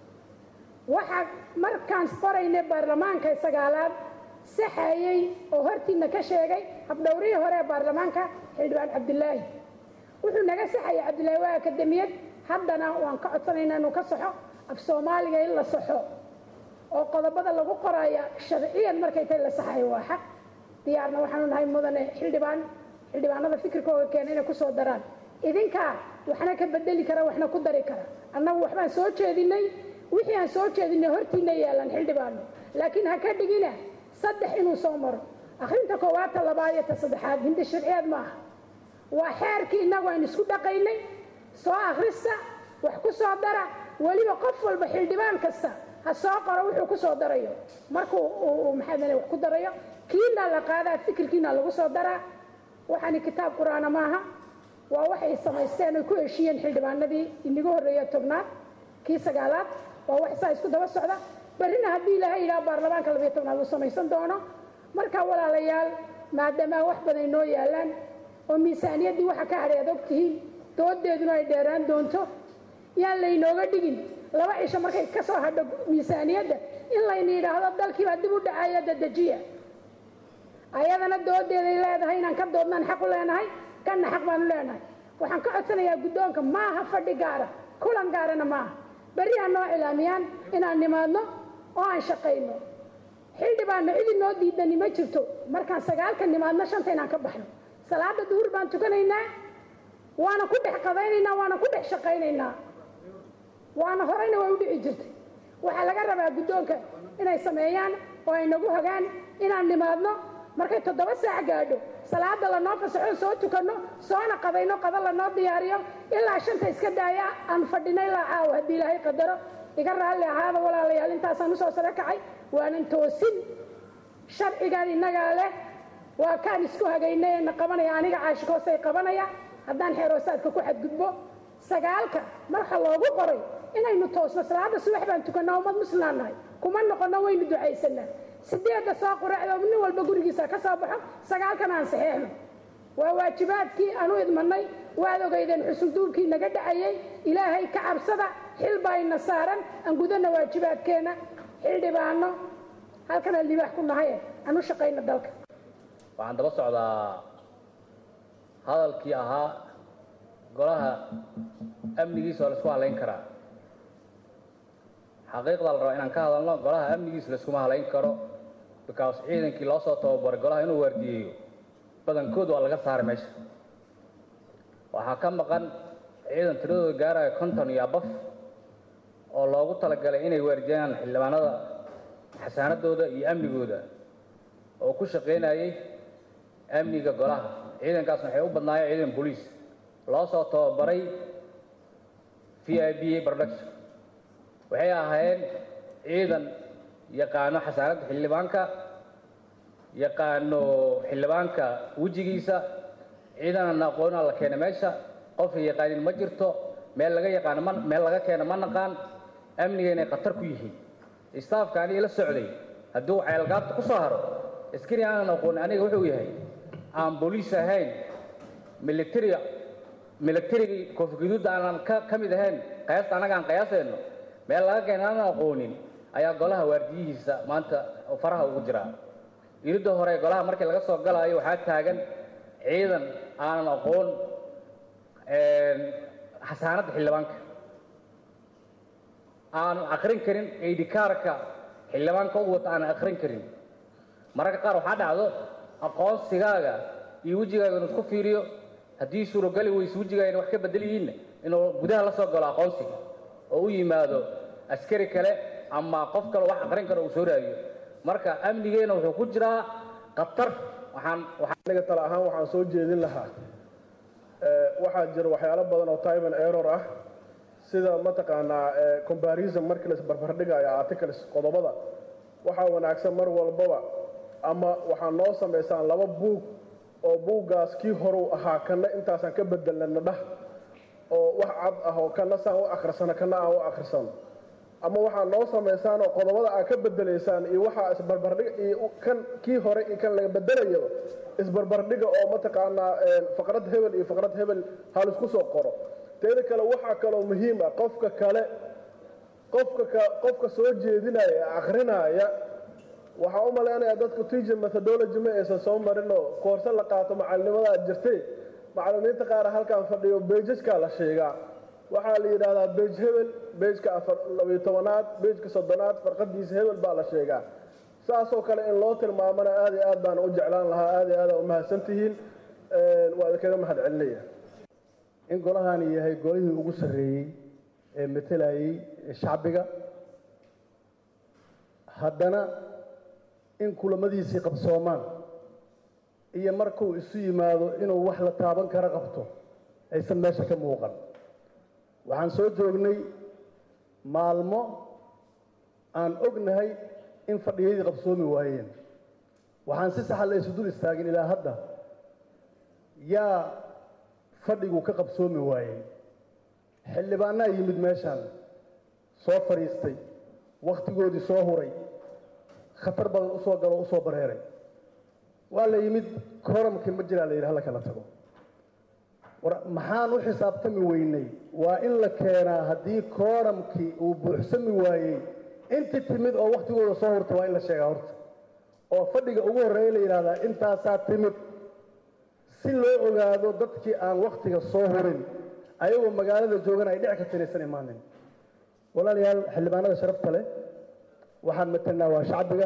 waxaa markaan qoraynay baarlamaanka sagaalaad saxayey oo hortiina ka sheegay habdhowrihii hore ee baarlamaanka xildhibaan cabdilaahi wuxuu naga saxayay cabdilaahi waa akademiyad haddana waan ka codsanaynaa inuu ka saxo af soomaaliga in la saxo oo qodobada lagu qoraya sharciyan markay tahay la saxayo waa xaq diyaarna waxaanu nahay mudane xildhibaan xildhibaanada fikirkooga keena inay kusoo daraan idinkaa waxna ka bedeli kara waxna ku dari kara annagu waxbaan soo jeedinay wixii aan soo jeedinay hortiina yaalan xildhibaano laakiin ha ka dhigina saddex inuu soo maro akhrinta koowaad ta labaad iyo ta saddexaad hindi sharciyeed ma aha waa xeerkii innagu aan isku dhaqaynay soo akhrista wax ku soo dara weliba qof walba xildhibaan kasta ha soo qoro wuxuu ku soo darayo markuu uu maxaa wax ku darayo kiina la qaadaa fikirkiina lagu soo daraa waxaani kitaab qur-aana maaha waa waxay samaysteen oy ku heshiiyeen xildhibaanadii inaga horreeya tobnaad kii sagaalaad waa wax saa isku daba socda berrina haddii ilaahay yidhaha baarlamaanka labiyo tobnaad uu samaysan doono markaa walaalayaal maadaama wax badan inoo yaalaan oo miisaaniyaddii waxa ka hadhay aad og tihiin doodeeduna ay dheeraan doonto yaan laynooga dhigin laba cisho markay ka soo hadho miisaaniyadda in layna yidhaahdo dalkiibaa dib u dhacaya dadejiya ayadana doodeeday leedahay inaan ka doodnaan xaq u leenahay kanna xaq baanu leenahay waxaan ka codsanayaa guddoonka maaha fadhi gaara kulan gaarana maaha berri ha noo cilaamiyaan inaan nimaadno oo aan shaqayno xildhibaanno cidi noo diidani ma jirto markaan sagaalka nimaadno shanta inaan ka baxno salaada duhur baan tukanaynaa waana ku dhex qadaynaynaa waana ku dhex shaqaynaynaa waana horeyna way u dhici jirtay waxaa laga rabaa guddoonka inay sameeyaan oo ay nagu hagaan inaan nimaadno markay toddoba saac gaadho salaada lanoo fasaxo soo tukanno soona qadayno qada lanoo diyaariyo ilaa shanta iska daaya aan fadhino ilaa caawa haddii ilaahay qadaro iga raalli ahaada walaalayaal intaasaan usoo sare kacay waanan toosin sharcigan innagaa leh waa kaan isku hagaynay ee na qabanaya aniga caashikoosay qabanaya haddaan xeeroosaadka ku xadgudbo sagaalka marka loogu qoray inaynu toosno salaada subax baan tukannaa ummad muslimaan nahay kuma noqonno waynu ducaysanaa sideedda soo quraacdo nin walba gurigiisa ka soo baxo sagaalkan aan saxeexno waa waajibaadkii aan u idmanay waad ogeydeen xusulduulkii naga dhacayay ilaahay ka cabsada xil baa ina saaran aan gudanna waajibaadkeenna xildhibaano halkanaan libaax ku nahay aan u shaqayno dalka waxaan daba socdaa hadalkii ahaa golaha amnigiisa oo la isku halayn karaa xaqiiqda la rabaa inaan ka hadalno golaha amnigiisa la iskuma halayn karo because ciidankii loo soo tababaray golaha inuu waardiyeeyo badankood waa laga saaray meesha waxaa ka maqan ciidan tiradooda gaaraya konton iyo abaf oo loogu talagalay inay waardiyaan xildhibaanada xasaanadooda iyo amnigooda oo ku shaqaynayay amniga golaha ciidankaasna waxay u badnaayeen ciidan boliis loo soo tababaray v i b production waxay ahaayeen ciidan yaqaano xasaanadda xildhibaanka yaqaano xildhibaanka wejigiisa ciidanana aqoonaa la keena meesha qofay yaqaanin ma jirto meel laga yaqaano ma meel laga keena ma naqaan amniga inay khatar ku yihiin istaafka aniga la socday hadduu ceelgaabta ku soo haro askari aanan aqoonin aniga wuxuu yahay aan booliis ahayn military militarigii koofiguduudda aanan ka ka mid ahayn qiyaasta annaga aan qiyaasayno meel laga keena aanan aqoonin ayaa golaha waardiyihiisa maanta faraha ugu jiraa iridda hore golaha markii laga soo galaayo waxaa taagan ciidan aanan aqoon xasaanadda xildhibaanka aanan akrin karin aidhikaarka xildhibaanka u wata aanan akrin karin mararka qaar waxaa dhacdo aqoonsigaaga iyo wejigaaga inuu isku fiiriyo haddii suurogali weyse wejigaaga wax ka bedel yihiinna inuu gudaha la soo galo aqoonsiga oo u yimaado askari kale ama qof kale wax akrin karo uu soo raadiyo marka amnigeena wuxuu ku jiraa khatar waxaan aniga tala ahaan waxaan soo jeedin lahaa waxaa jira waxyaalo badan oo time and error ah sida mataqaanaa comparison markii la isbarbardhigayo articles qodobada waxaa wanaagsan mar walbaba ama waxaa noo samaysaan laba buug oo buuggaas kii horuu ahaa kana intaasaan ka bedelana dhah oo wax cad ah oo kana saan u akhrisano kana aan u akhrisano ama waxaa noo samaysaan oo qodobada aad ka bedelaysaan iyo waxaa isbarbardhiga iyo kan kii hore iyo kan laga bedelayaba isbarbardhiga oo mataqaanaa faqrad hebel iyo faqrad hebel hal isku soo qoro teeda kale waxaa kaloo muhiim ah qofka kale qofka ka qofka soo jeedinaya ee akhrinaya waxaa u malaynayaa dadku teacher methodology ma aysan soo marin oo koorse la qaato macalinimada jirtay macallimiinta qaar halkan fadhiyo bejaskaa la sheegaa waxaa la yidhaahdaa bej hebel bejka afar labiyo tobanaad bejka soddonaad farqadiisa hebel baa la sheegaa saasoo kale in loo tilmaamana aad iyo aad baan u jeclaan lahaa aad iyo aad u mahadsan tihiin waa idinkaga mahad celinaya in golahani yahay golihii ugu sarreeyey ee matelayay shacbiga haddana in kulamadiisii qabsoomaan iyo markuu isu yimaado inuu wax la taaban kara qabto aysan meesha ka muuqan waxaan soo joognay maalmo aan ognahay in fadhiyadii qabsoomi waayeen waxaan si saxa la isu dul istaagin ilaa hadda yaa fadhigu ka qabsoomi waayey xildhibaanaa yimid meeshaan soo fadhiistay wakhtigoodii soo huray khatar badan usoo galo o usoo bareeray waa la yimid kooramkii ma jiraa la yidhi hala kala tago war maxaan u xisaabtami weynay waa in la keenaa haddii kooramkii uu buuxsami waayey inti timid oo wakhtigooda soo hurta waa in la sheegaa horta oo fadhiga ugu horreeya la yidhahdaa intaasaa timid si loo ogaado dadkii aan wakhtiga soo hurin ayagoo magaalada joogan ay dhici karta inaysan imaanin walaalayaal xildhibaanada sharafta leh waxaan matelnaa waa shacbiga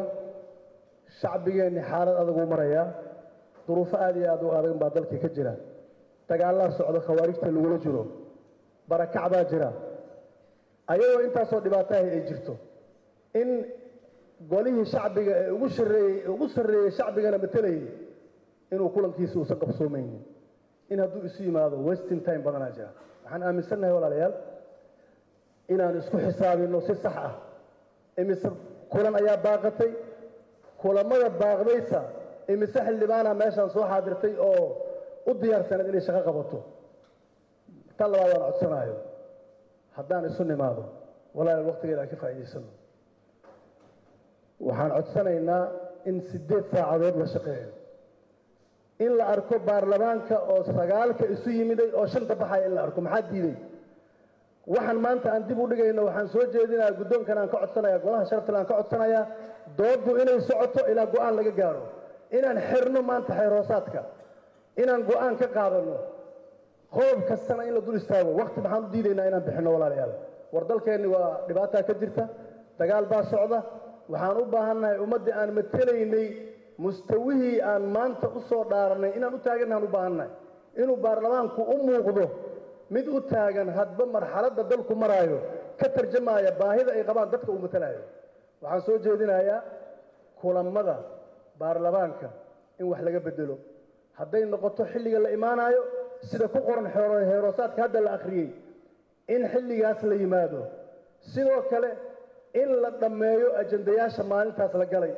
shacbigeenni xaalad adag uu marayaa duruufo aad iyo aad u adag baa dalkii ka jira dagaallaa socda khawaarijta lagula jiro barakacbaa jira ayagoo intaasoo dhibaataha ay jirto in golihii shacbiga ee ugu shareeyey ugu sarreeyey shacbigana matelayay inuu kulankiisa uusan qabsoomaynin in hadduu isu yimaado wasting time badanaa jira waxaan aaminsannahay walaalayaal inaan isku xisaabino si sax ah imise kulan ayaa baaqatay kulamada baaqdaysa imise xildhibaana meeshaan soo xaadirtay oo u diyaarsaneed inay shaqo qabato tan labaad waan codsanayo haddaan isu nimaado walaalayaal waqtigeeda aan ka faa'iidaysano waxaan codsanaynaa in siddeed saacadood la shaqeeyo in la arko baarlamaanka oo sagaalka isu yimiday oo shanta baxaya in la arko maxaa diiday waxaan maanta aan dib u dhigayno waxaan soo jeedinayaa guddoonkan aan ka codsanaya golaha sharaftal aan ka codsanayaa dooddu inay socoto ilaa go-aan laga gaaro inaan xirno maanta xeerhoosaadka inaan go-aan ka qaadano qodob kastana in la dul istaago waqti maxaan u diidaynaa inaan bixinno walaalayaal war dalkeenni waa dhibaataa ka jirta dagaal baa socda waxaan u baahannahay ummaddii aan matelaynay mustawihii aan maanta u soo dhaaranay inaan u taagannahaan u baahannahay inuu baarlamaanku u muuqdo mid u taagan hadba marxaladda dalku maraayo ka tarjamaya baahida ay qabaan dadka uu matalayo waxaan soo jeedinayaa kulammada baarlamaanka in wax laga bedelo hadday noqoto xilliga la imaanayo sida ku qoran heeroosaadka hadda la akhriyey in xilligaas la yimaado sidoo kale in la dhammeeyo ajandayaasha maalintaas la galay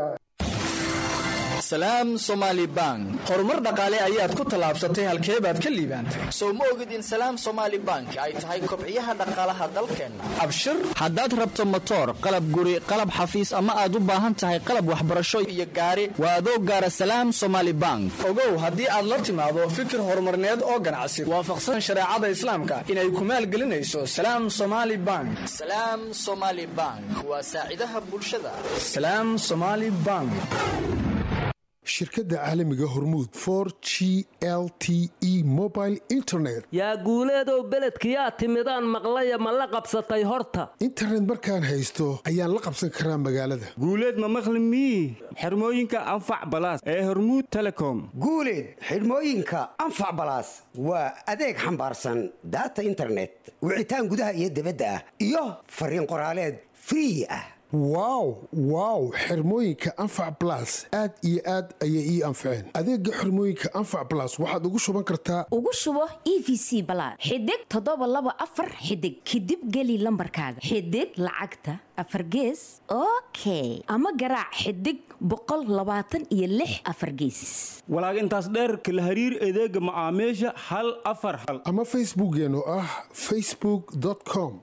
salaam somaali bank horumar dhaqaale ayaad ku tallaabsatay halkee baad ka liibaantay sow ma ogid in salaam somaali bank ay tahay kobciyaha dhaqaalaha dalkeenna abshir haddaad rabto motoor qalab guri qalab xafiis ama aad u baahan tahay qalab waxbarasho iyo gaari waa adoo gaara salaam somaali bank ogow haddii aad la timaado fikir horumarneed oo ganacsi waafaqsan shareecada islaamka inay ku maalgelinayso salaam somaali bank salaam somaali bank waa saacidaha bulshada salaam somaali bank shirkadda caalamiga hormuud for g l t e mobile internet yaa guuleedow beledkiyaa timidaan maqlaya ma la qabsatay horta internet markaan haysto ayaan la qabsan karaa magaalada guuleed ma maqli mii xirmooyinka anfac balaas ee hormuud telecom guuleed xidhmooyinka anfac balaas waa adeeg xambaarsan daata internet wicitaan gudaha iyo dibadda ah iyo fariin qoraaleed free ah wow wow xirmooyinka anfac balas aad iyo aad ayay ii anfaceen adeega xirmooyinka anfac balas waxaad ugu shuban kartaa ugu shubo e v c balaad xidig toddoba laba afar xidig kadib geli lambarkaaga xidig lacagta afar gees okay ama garaac xidig boqol labaatan iyo lix afar gees walaag intaas dheerka la hariir adeega macaamiisha hal afar hal ama facebookeenu ah facebook com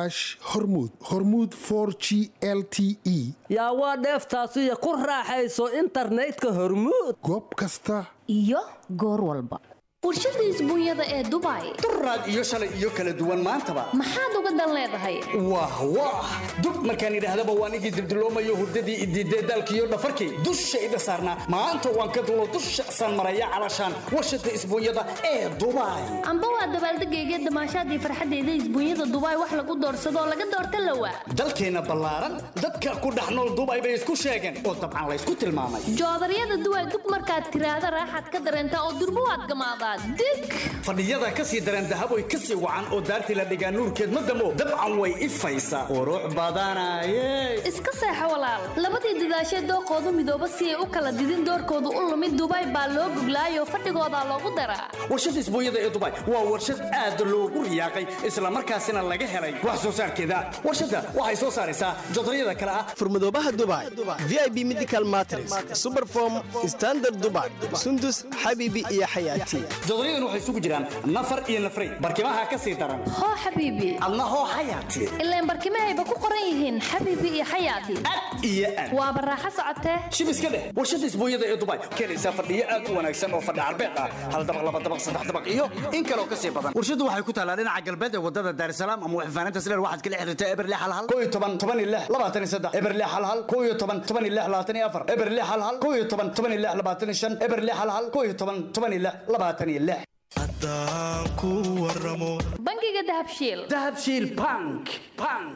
hormud hormud g l t e yaa waa dheeftaasiyo ku raaxayso internetka hormuud goob kasta iyo goor walba warshada isbuunyada ee dubai duraad iyo shalay iyo kala duwan maantaba maxaad uga dan leedahay wah wah dub markaan idhaahdaba waan igii dibdiloomayo hurdadii idiidee daalkiiyo dhafarkii dushayda saarnaa maanta waan ka dulo dusha saan maraya calashaan warshada isbuunyada ee dubai amba waa dabaaldegayga damaashaadii farxaddeeda isbuunyada dubai wax lagu doorsadoo laga doorta lawa dalkeenna ballaaran dadka ku dhex nool dubai bay isku sheegeen oo dabcan laysku tilmaamay joodaryada duway dug markaad tiraahda raaxaad ka dareentaa oo durbo waad gamaadaa fadhiyada ka sii dareen dahaboy ka sii wacan oo daartii la dhigaa nuurkeed ma damo dabcan way ifaysaa qurux badanaye iska seexo walaal labadii dadaashee dooqoodu midooba si ay u kala didin doorkoodu u lumid dubai baa loo goglaayoo fadhigoodaa loogu daraa warshada isbuunyada ee dubai waa warshad aad loogu riyaaqay islamarkaasina laga helay wax soo saarkeeda warshadda waxay soo saaraysaa jodaryada kale ah furmadoobaha dubai v i b medical matres superform standard dubai sundus xabiibi iyo xayaati jodoryadan waxay isugu jiraan nafar iyo nafray barkimaha ka sii daran hoo xabiibi adna hoo xayaati ilaan barkimahayba ku qoran yihiin xabiibi iyo xayaati iyo aad waa baraaxo socotee shib iska dheh warshada isbuunyada ee dubai keenaysaa fadhiyo aad u wanaagsan oo fadhi carbeed ah hal dabaq laba dabaq saddex dabaq iyo in kaloo ka sii badan warshadu waxay ku taalaa dhinaca galbeed ee wadada daarsalaam ama waxfaanaynta sileer waxaad kala xiriirtaa eberle halhal koo iyo toban toban iyo lix labaatan iyo saddex eberle halhal koo iyo toban toban iyo lix labaatan iyo afar eberle halhal koo iyo toban toban iyo lix labaatan iyo shan eberle halhal koo iyo toban toban iyo lix labaatan iyo lix haddaan ku waramo bangiga dahabshiil dahabshiil bank bank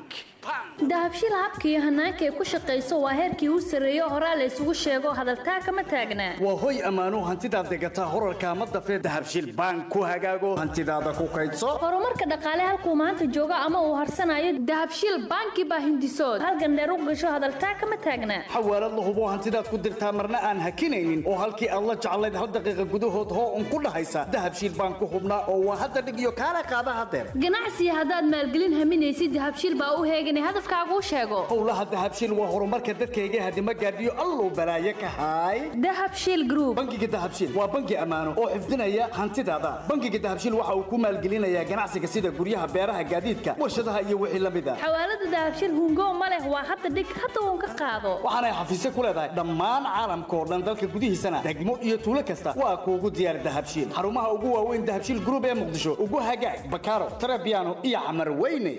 dahabshiil habka iyo hanaanka ay ku shaqayso waa heerkii u sarreeyo horaa la isugu sheego hadaltaa kama taagnaa waa hoy ammaano hantidaad degataa horarka ma dafee dahabshiil bank ku hagaago hantidaada ku kaydso horumarka dhaqaale halkuu maanta joogo ama uu harsanayo dahabshiil banki baa hindisood halgandheer u gasho hadaltaa kama taagnaa xawaalad la hubo hantidaad ku dirtaa marna aan hakinaynin oo halkii aad la jeclayd hal daqiiqa gudahood hoo un ku dhahaysa dahabshiil bank ku hubnaa oo waa hadda dhig iyo kaala qaada hadeer ganacsiga haddaad maalgelin haminaysid dahabshiil baa u heeganay hadafkaaguu sheego howlaha dahabshiil waa horumarka dadkayga hadima gaadhiyo alluu balaaye ka haay dahabshiil group bangiga dahabshiil waa bangi ammaano oo xifdinaya hantidaada bangiga dahabshiil waxa uu ku maalgelinayaa ganacsiga sida guryaha beeraha gaadiidka warshadaha iyo wixii la mid a xawaalada dahabshiil hungo ma leh waa hadda dhig hadda uun ka qaado waxaanay xafiisyo ku leedahay dhammaan caalamka oo dhan dalka gudihiisana degmo iyo tuulo kasta waa kuugu diyaar dahabshiil xarumaha ugu waaweyn dahabshiil group ee muqdisho ugu hagaag bakaaro tarabiano iyo camar weyne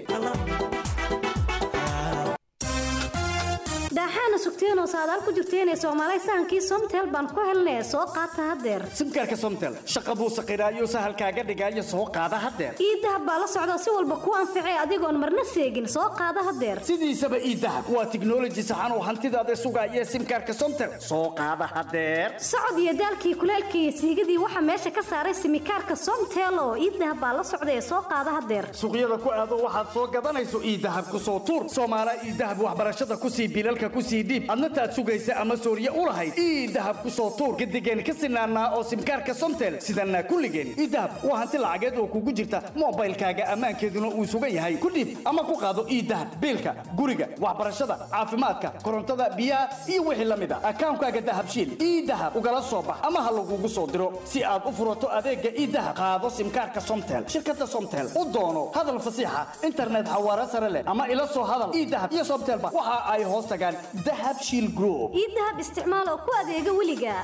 daaxaana sugteenoo saadaal ku jirteenee soomaalay sahankii somtel baan ku helnee soo qaata haddeer simkaarka somtel shaqa buu saqiraayo sahalkaaga dhigaayo soo qaada haddeer ii dahab baa la socda si walba ku anficee adigoon marna seegin soo qaada haddeer sidiisaba ii dahab waa tiknoloji saxan oo hantidaada sugaaya simkaarka somtel soo qaada haddeer socod iyo daalkii kuleelkii iyo siigadii waxaa meesha ka saaray simikaarka somtel oo ii dahab baa la socda ee soo qaada haddeer suuqyada ku aado waxaad soo gadanayso ii dahab ku soo tuur soomaala ii dahab waxbarashada kusii bilalka kusii dhiib adna taad sugaysa ama sooriye u lahayd ii dahab ku soo tuur gadigeen ka sinaanaa oo simkaarka somtel sidanaa kulligeen ii dahab waa hanti lacageed oo kugu jirta moobaylkaaga ammaankeeduna uu sugan yahay ku dhiib ama ku qaado ii dahab biilka guriga waxbarashada caafimaadka korontada biyaha iyo wixii la mid a akaankaaga dahabshiil ii dahab ugala soo bax ama ha lagugu soo diro si aad u furato adeega ii dahab qaado simkaarka somtel shirkada somtel u doono hadal fasiixa internet xawaare sare leh ama ila soo hadal ii dahab iyo somtelba waxa ay hoos tagaan dahabshiil group ii dahab isticmaal oo ku adeega weliga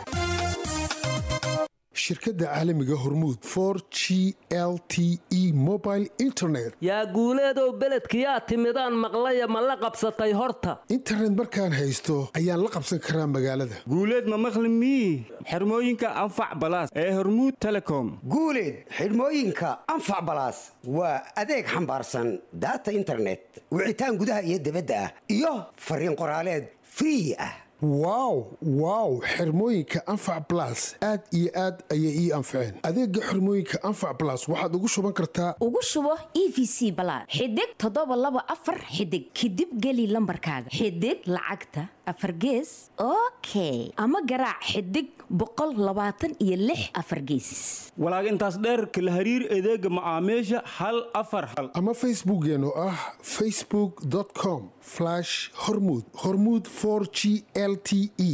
shirkadda caalamiga hormuud for g l t e mobile internet yaa guuleedow beledkiyaa timidaan maqlaya ma la qabsatay horta internet markaan haysto ayaan la qabsan karaa magaalada guuleed ma maqli mii xirmooyinka anfac balaas ee hormuud telecom guuleed xidhmooyinka anfac balaas waa adeeg xambaarsan daata internet wicitaan gudaha iyo dibadda ah iyo fariin qoraaleed free ah wow wow xirmooyinka anfac blas aad iyo aad ayay ii anfaceen adeega xirmooyinka anfac blas waxaad ugu shuban kartaa ugu shubo e v c balaad xidig toddoba laba afar xidig kadib geli lambarkaaga xidig lacagta afar gees okay ama garaac xidig boqol labaatan iyo lix afar geesis walaag intaas dheer kala hariir adeega macaamiisha hal afar hal ama facebookeen oo ah facebook com hormud hormud g l t e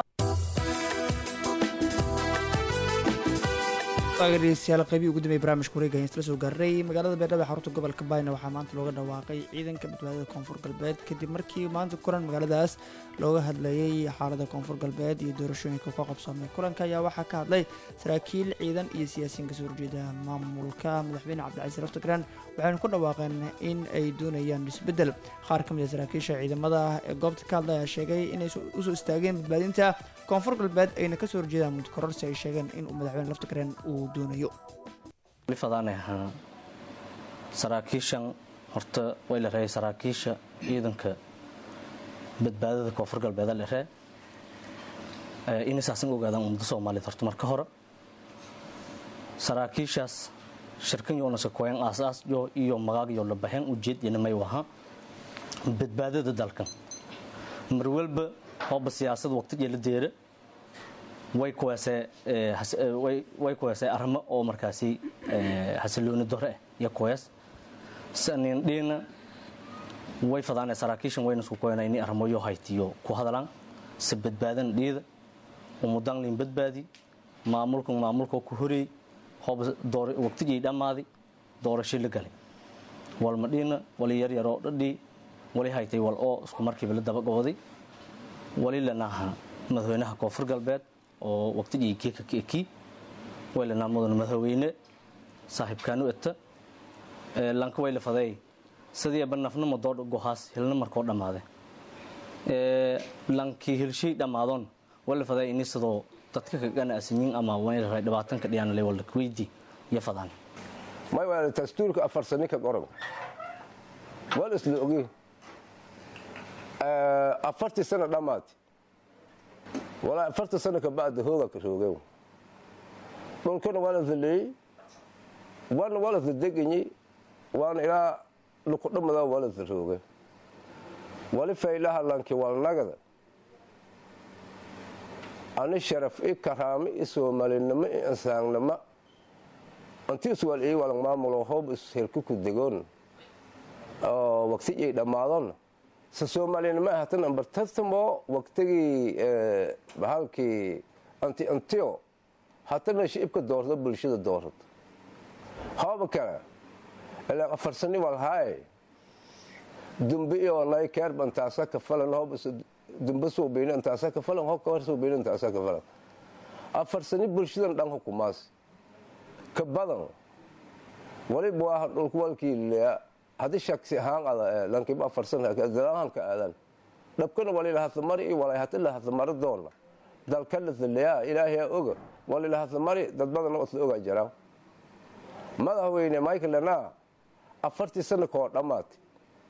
dhegeystayaal qaybihii ugu dambeeyay barnaamijka wareega isla soo gaaray magaalada beerdhabo ee xarunta gobolka baayna waxaa maanta looga dhawaaqay ciidanka badbaadada koonfur galbeed kadib markii maanta kulan magaaladaas looga hadlayay xaalada koonfur galbeed iyo doorashooyinka ka qabsoomay kulanka ayaa waxaa ka hadlay saraakiil ciidan iyo siyaasiyiin kasoo horjeeda maamulka madaxweyne cabdicasiis laftagraan waxayna ku dhawaaqeen in ay doonayaan isbeddel qaar ka mid a saraakiisha ciidamada ee goobta ka hadlaya sheegay inay usoo istaageen badbaadinta koonfur galbeed ayna kasoo horjeedaan mudkororsi ay sheegeen in uu madaxweyne laftagraan uu doonayo lifadaan ahaa saraakiishan horta way la reeyay saraakiisha ciidanka badbaadada koonfur galbeed la ree inay saasan ogaadaan ummadda soomaaliyeed horta marka hore saraakiishaas shirkan yoona sakoyan aasaas yo iyo magaag yo la baxeen ujeed yana may waha badbaadada dalkan mar walba hooba siyaasad waqti la deera way kuweesay arrimo oo markaasi xasilooni dore ah iyo kuwees sanin dhiina way fadaanay saraakiishan wayna isku koyana inay arrimoyo haytiyo ku hadlaan si badbaadan dhiida umudan lin badbaadi maamulkan maamulkoo ku horeey hooba waqtigii dhammaadi doorasho la galay walma dhiina wali yaryaroo dhadhii wali haytay wal oo isku markiiba la dabagooday wali lanaha madaxweynaha koonfur galbeed oo waqtigii kiika kiiki waylanaa mudan madaxweyne saaxiibkaanu eta lanka way la faday sidii banafnimo doodha gohaas hilna markoo dhammaade lankii hilshay dhammaadoon wala faday ini sidoo dadka kagana asinyin ama wayra dhibaatanka dhiyaanale wala kweydi iyo fadaan may waa dastuurka afar sani ka qoran waa la isla ogey afartii sano dhammaati walaa afarta sano ka bacda hooga ka roogeen dhulkana waa la daleeyey waana waa la dadeganyi waana ilaa lukudhamada waa la darooge wali faylaha lanki walnagada ani sharaf i karaami i soomalinimo i insaannimo antiis wal ii walang maamulo hoob ishelku ku degoon oo waqtigii dhammaadon se soomalinimo ahatan ambar tartamo waqtigii bahalkii anti antio hatana shicibka doorto bulshada doorto hooba kale ilaa afarsani walhaaye dumbe iyo nay keerba intaasa ka falan hoob dumbe suubiina intaasa ka falan hoob kawar suubiina intaasa ka falan afarsani bulshadan dhan hukumaas ka badan waliba waa dhulku walkii leeya haddii shaksi ahaan ada lankiba afarsan dalaanka aadan dhabkana walila hadlamari iyo walay hati la hadlamari doona dalka la leeya ilaahay oga walila hadlamari dad badan oo isla ogaa jiraan madaxweyne michael lana afartii sano koo dhammaatay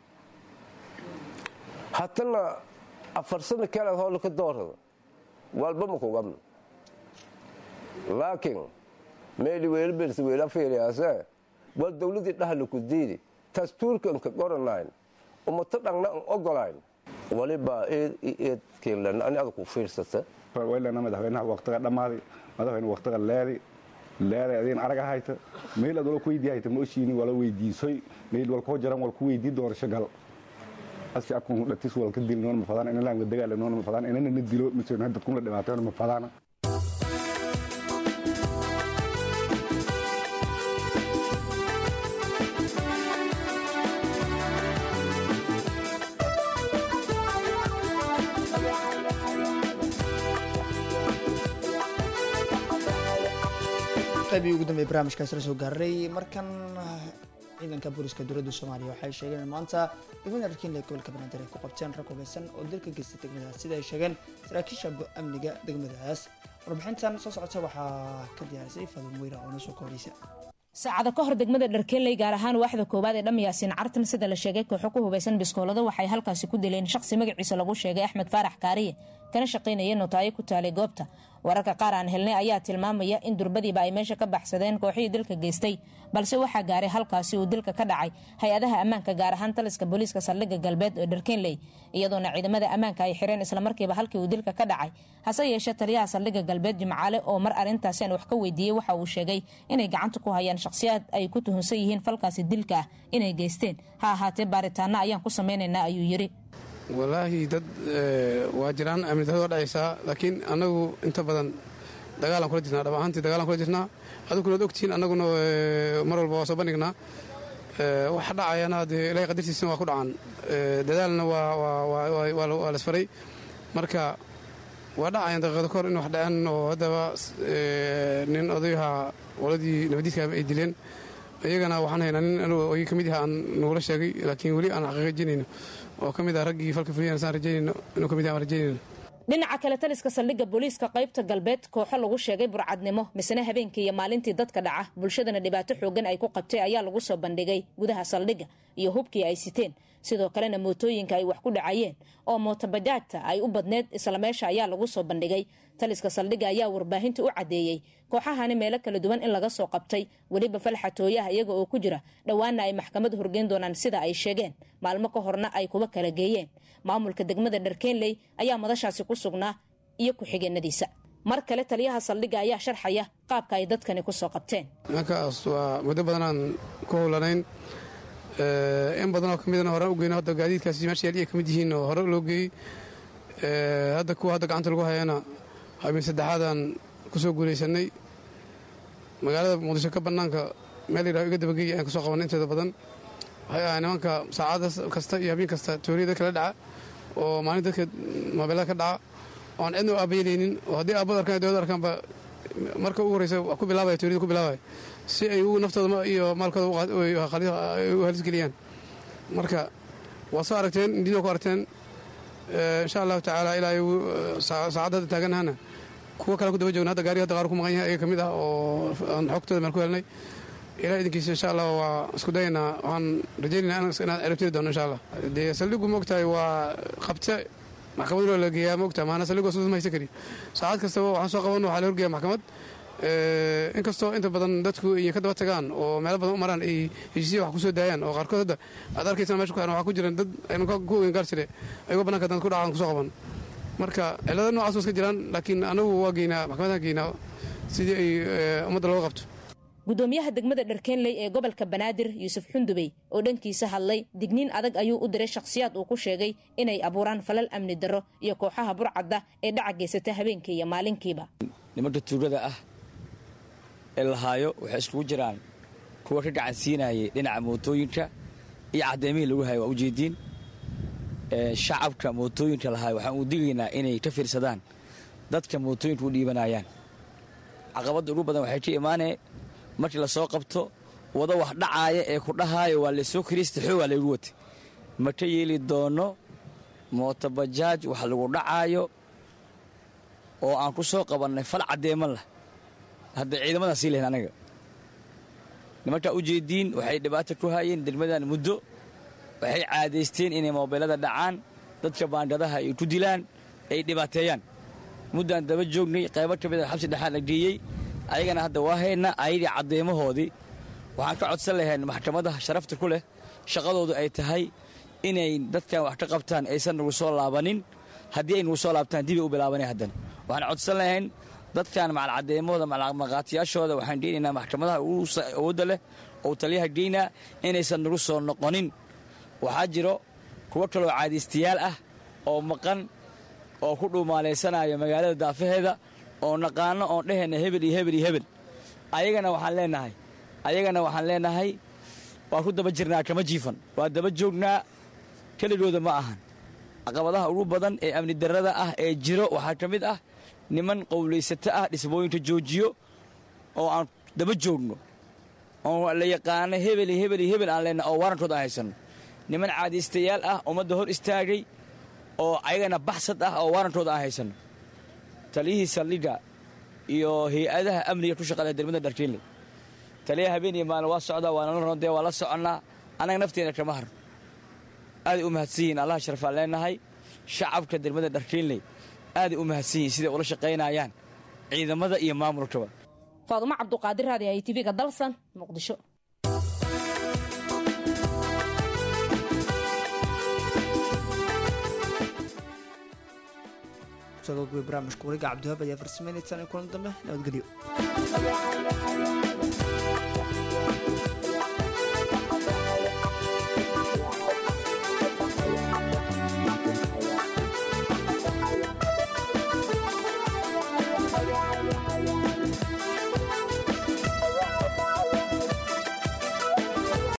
hatana afar sano kalead hoola ka doorada walba ma kugabno laakiin meeli weelbers weela fiiriyaase wal dowladii dhahla ku diidi dastuurkan ka qoranayn umato dhangna an ogolayn waliba eedkeelan ani adag ku fiirsata waylana madaxweynaha waqtiga dhammaaday madaxweyne waqtiga leedi leeday adiin araga hayta meel ad wala ku weydii hayta ma oshiini wala weydiisoy meel wal koo jaran wal ku weydii doorasho gal aski akun dhatis wal ka dil noon ma fadaan ina laanga dagaala noon ma fadaan inana na dilo mise dadkun la dhibaateyn ma fadaana qaybihii ugu dambeeyay barnaamijkaasi la soo gaaray markan ciidanka booliska dowladda soomaaliya waxay sheegeen in maanta degmada dharkiinle gobolka banaadir ay ku qabteen rag hubeysan oo dilka geystay degmadaas sida ay sheegeen saraakiisha amniga degmadaas warbixintan soo socota waxaa ka diyaarisay fadum weyra oo nasoo kooreysa saacado ka hor degmada dharkeenley gaar ahaan waaxda koowaad ee dhamyaasiin cartan sida la sheegay kooxo ku hubeysan biskoolado waxay halkaasi ku dileen shaqsi magaciisa lagu sheegay axmed faarax kaariye kana shaqaynaya notaayo ku taalay goobta wararka qaar aan helnay ayaa tilmaamaya in durbadiiba ay meesha ka baxsadeen kooxihii dilka geystay balse waxaa gaaray halkaasi uu dilka ka dhacay hay-adaha ammaanka gaar ahaan taliska booliiska saldhigga galbeed ee dharkeenley iyadoona ciidamada ammaanka ay xireen islamarkiiba halkii uu dilka ka dhacay hase yeeshee taliyaha saldhigga galbeed jimcaale oo mar arrintaasi aan wax ka weydiiyey waxa uu sheegay inay gacanta ku hayaan shakhsiyaad ay ku tuhunsan yihiin falkaasi dilka ah inay geysteen ha ahaatee baaritaana ayaan ku samaynaynaa ayuu yiri walaahi dad waa jiraan amni darrada waa dhacaysaa laakiin annagu inta badan dagaalaan kula jirnaa dhab ahaantii dagaalaan kula jirnaa aduguna ad ogtihiin annaguna mar walba waa soo bandhignaa waxa dhacayana dee ilaahay qadartiisana waa ku dhacaan dadaalna waa lasfaray marka waa dhacayaan daqiiqada kahor in wax dhaceen oo haddaba nin odayaha qoladii nabadiidka ay dileen iyagana waxaan haynaa nin oy ka mid yaha aan nagula sheegay laakiin weli aan xaqiijinayno oo ka mid ah raggii falka fuliyana saan rajaynayno inuu ka mid yaha aan rajaynayno dhinaca kale taliska saldhigga booliiska qaybta galbeed kooxo lagu sheegay burcadnimo misena habeenkii iyo maalintii dadka dhaca bulshadana dhibaato xoogan ay ku qabtay ayaa lagu soo bandhigay gudaha saldhigga iyo hubkii ay siteen sidoo kalena mootooyinka ay wax ku dhacayeen oo mootobajaajta ay u badneed isla meesha ayaa lagu soo bandhigay taliska saldhigga ayaa warbaahinta u caddeeyey kooxahani meelo kala duwan in laga soo qabtay weliba falxatooyaha iyaga oo ku jira dhowaana ay maxkamad horgeyn doonaan sida ay sheegeen maalmo ka horna ay kuba kala geeyeen maamulka degmada dharkeenley ayaa madashaasi ku sugnaa iyo ku-xigeenadiisa mar kale taliyaha saldhigga ayaa sharxaya qaabka ay dadkani ku soo qabteen markaas waa muddo badanaan ku howlanayn in badanoo ka midana horaan u geyno hadda gaadiidkaasi meesha yaaliya ka mid yihiin oo hore loo geeyey hadda kuwa hadda gacanta lagu hayana habeen saddexaadaan ku soo guulaysanay magaalada muqdisho ka bannaanka meel yidhaho iga dabageeya ayaan ka soo qabanay inteeda badan waxay ahay nimanka saacada kasta iyo habeen kasta tooriyada kala dhaca oo maalin dadka moobeelada ka dhaca oo aan cidna u aabayelaynin oo haddii aabada arkaan dowladda arkaanba marka ugu horreysa wax ku bilaabaya tooriyada ku bilaabaya si ay ugu naftooda iyo maalkooda u halisgeliyaan marka waa soo aragteen indina ku aragteen insha allahu tacaala ilaa saacadda hadda taaganahana kuwa kale ku daba joogna hadda gaariga hadda qaar ku maqan yahay ayaga ka mid ah oo aan xogtooda meel ku helnay ilaa idinkiisa insha allah waa isku dayaynaa waxaan rajaynayna inaad erabtiri doono insha allah dee saldhigu moogtahay waa qabte maxkamaduna la geeyaa moogtahay maana saldhigu sudud ma haysan kari saacad kastaba waxaan soo qabanno waxaa la horgeeya maxkamad inkastoo inta badan dadku ay ka daba tagaan oo meelo badan u maraan ay heshiisya wax ku soo daayaan oo qaarkood hadda aad arkaysan mesha ku xiran waxaa ku jiran dad aynu ku ogen gaar jire ayagoo bananka dad ku dhacaan kusoo qaban marka cilada noocaas waa iska jiraan laakiin anagu waa geynaa maxkamadaha geynaa sidii ay ummadda looga qabto gudoomiyaha degmada dharkeenley ee gobolka banaadir yuusuf xundubey oo dhankiisa hadlay digniin adag ayuu u diray shakhsiyaad uu ku sheegay inay abuuraan falal amni darro iyo kooxaha burcadda ee dhaca geysata habeenkii iyo maalinkiiba nimanka tuugada ah ee lahaayo waxay iskugu jiraan kuwa ka gacan siinayay dhinaca mootooyinka iyo caddeemihii lagu hayo waa ujeediin shacabka mootooyinka lahaayo waxaan uu digaynaa inay ka fiirsadaan dadka mootooyinka u dhiibanayaan caqabadda ugu badan waxay ka imaanee markii lasoo qabto wado wax dhacaaya ee ku dhahaayo waa laysoo kiriista xoogaa laygu watay ma ka yeeli doono mootobajaaj wax lagu dhacaayo oo aan ku soo qabannay fal caddeema lah hadda ciidamadan sii lahayn anaga nimankaa u jeediin waxay dhibaata ku haayeen degmadan muddo waxay caadaysteen inay moobeelada dhacaan dadka baangadaha ay ku dilaan ay dhibaateeyaan muddaan daba joognay qaybo ka mid a xabsi dhexaan la geeyey ayagana hadda waa hayna ayadii caddeemahoodii waxaan ka codsan lahayn maxkamadaha sharafta ku leh shaqadoodu ay tahay inay dadkan wax ka qabtaan aysan nagu soo laabanin haddii ay nagu soo laabtaan dibay u bilaabanay haddana waxaan codsan lahayn dadkan macal caddeemahooda maqaatiyaashooda waxaan geynaynaa maxkamadaha awoodda leh oo taliyaha geynaa inaysan nagu soo noqonin waxaa jiro kuwo kaloo caadaystayaal ah oo maqan oo ku dhuumaalaysanaya magaalada daafaheeda oo naqaano oon dhehayna hebel iyo hebel iyo hebel ayagana waxaan leenahay ayagana waxaan leenahay waa ku daba jirnaa kama jiifan waa daba joognaa keligooda ma ahan caqabadaha ugu badan ee amni darrada ah ee jiro waxaa ka mid ah niman qowlaysato ah dhismooyinka joojiyo oo aan daba joogno oo la yaqaano hebel iyo hebel iyo hebel aan leenahay oo warankood aan haysanno niman caadaystayaal ah ummadda hor istaagay oo ayagana baxsad ah oo waarankooda aan haysanno taliyihii saldhigga iyo hay-adaha amniga ku shaqada degmada dharkiinle taliyaha habeen iyo maalin waa socdaa waa nala rondee waa la soconnaa annaga nafteena kama harno aaday u mahadsan yihiin allaha sharfaan leenahay shacabka degmada dharkiinley aaday u mahadsan yihiin siday ula shaqaynayaan ciidamada iyo maamulkaba faadumo cabduqaadir raadi ay tv-ga dalsan muqdisho barnaamijka wariga cabdiwaab ayaa farsameynaysan kulan dambe nabadgelyo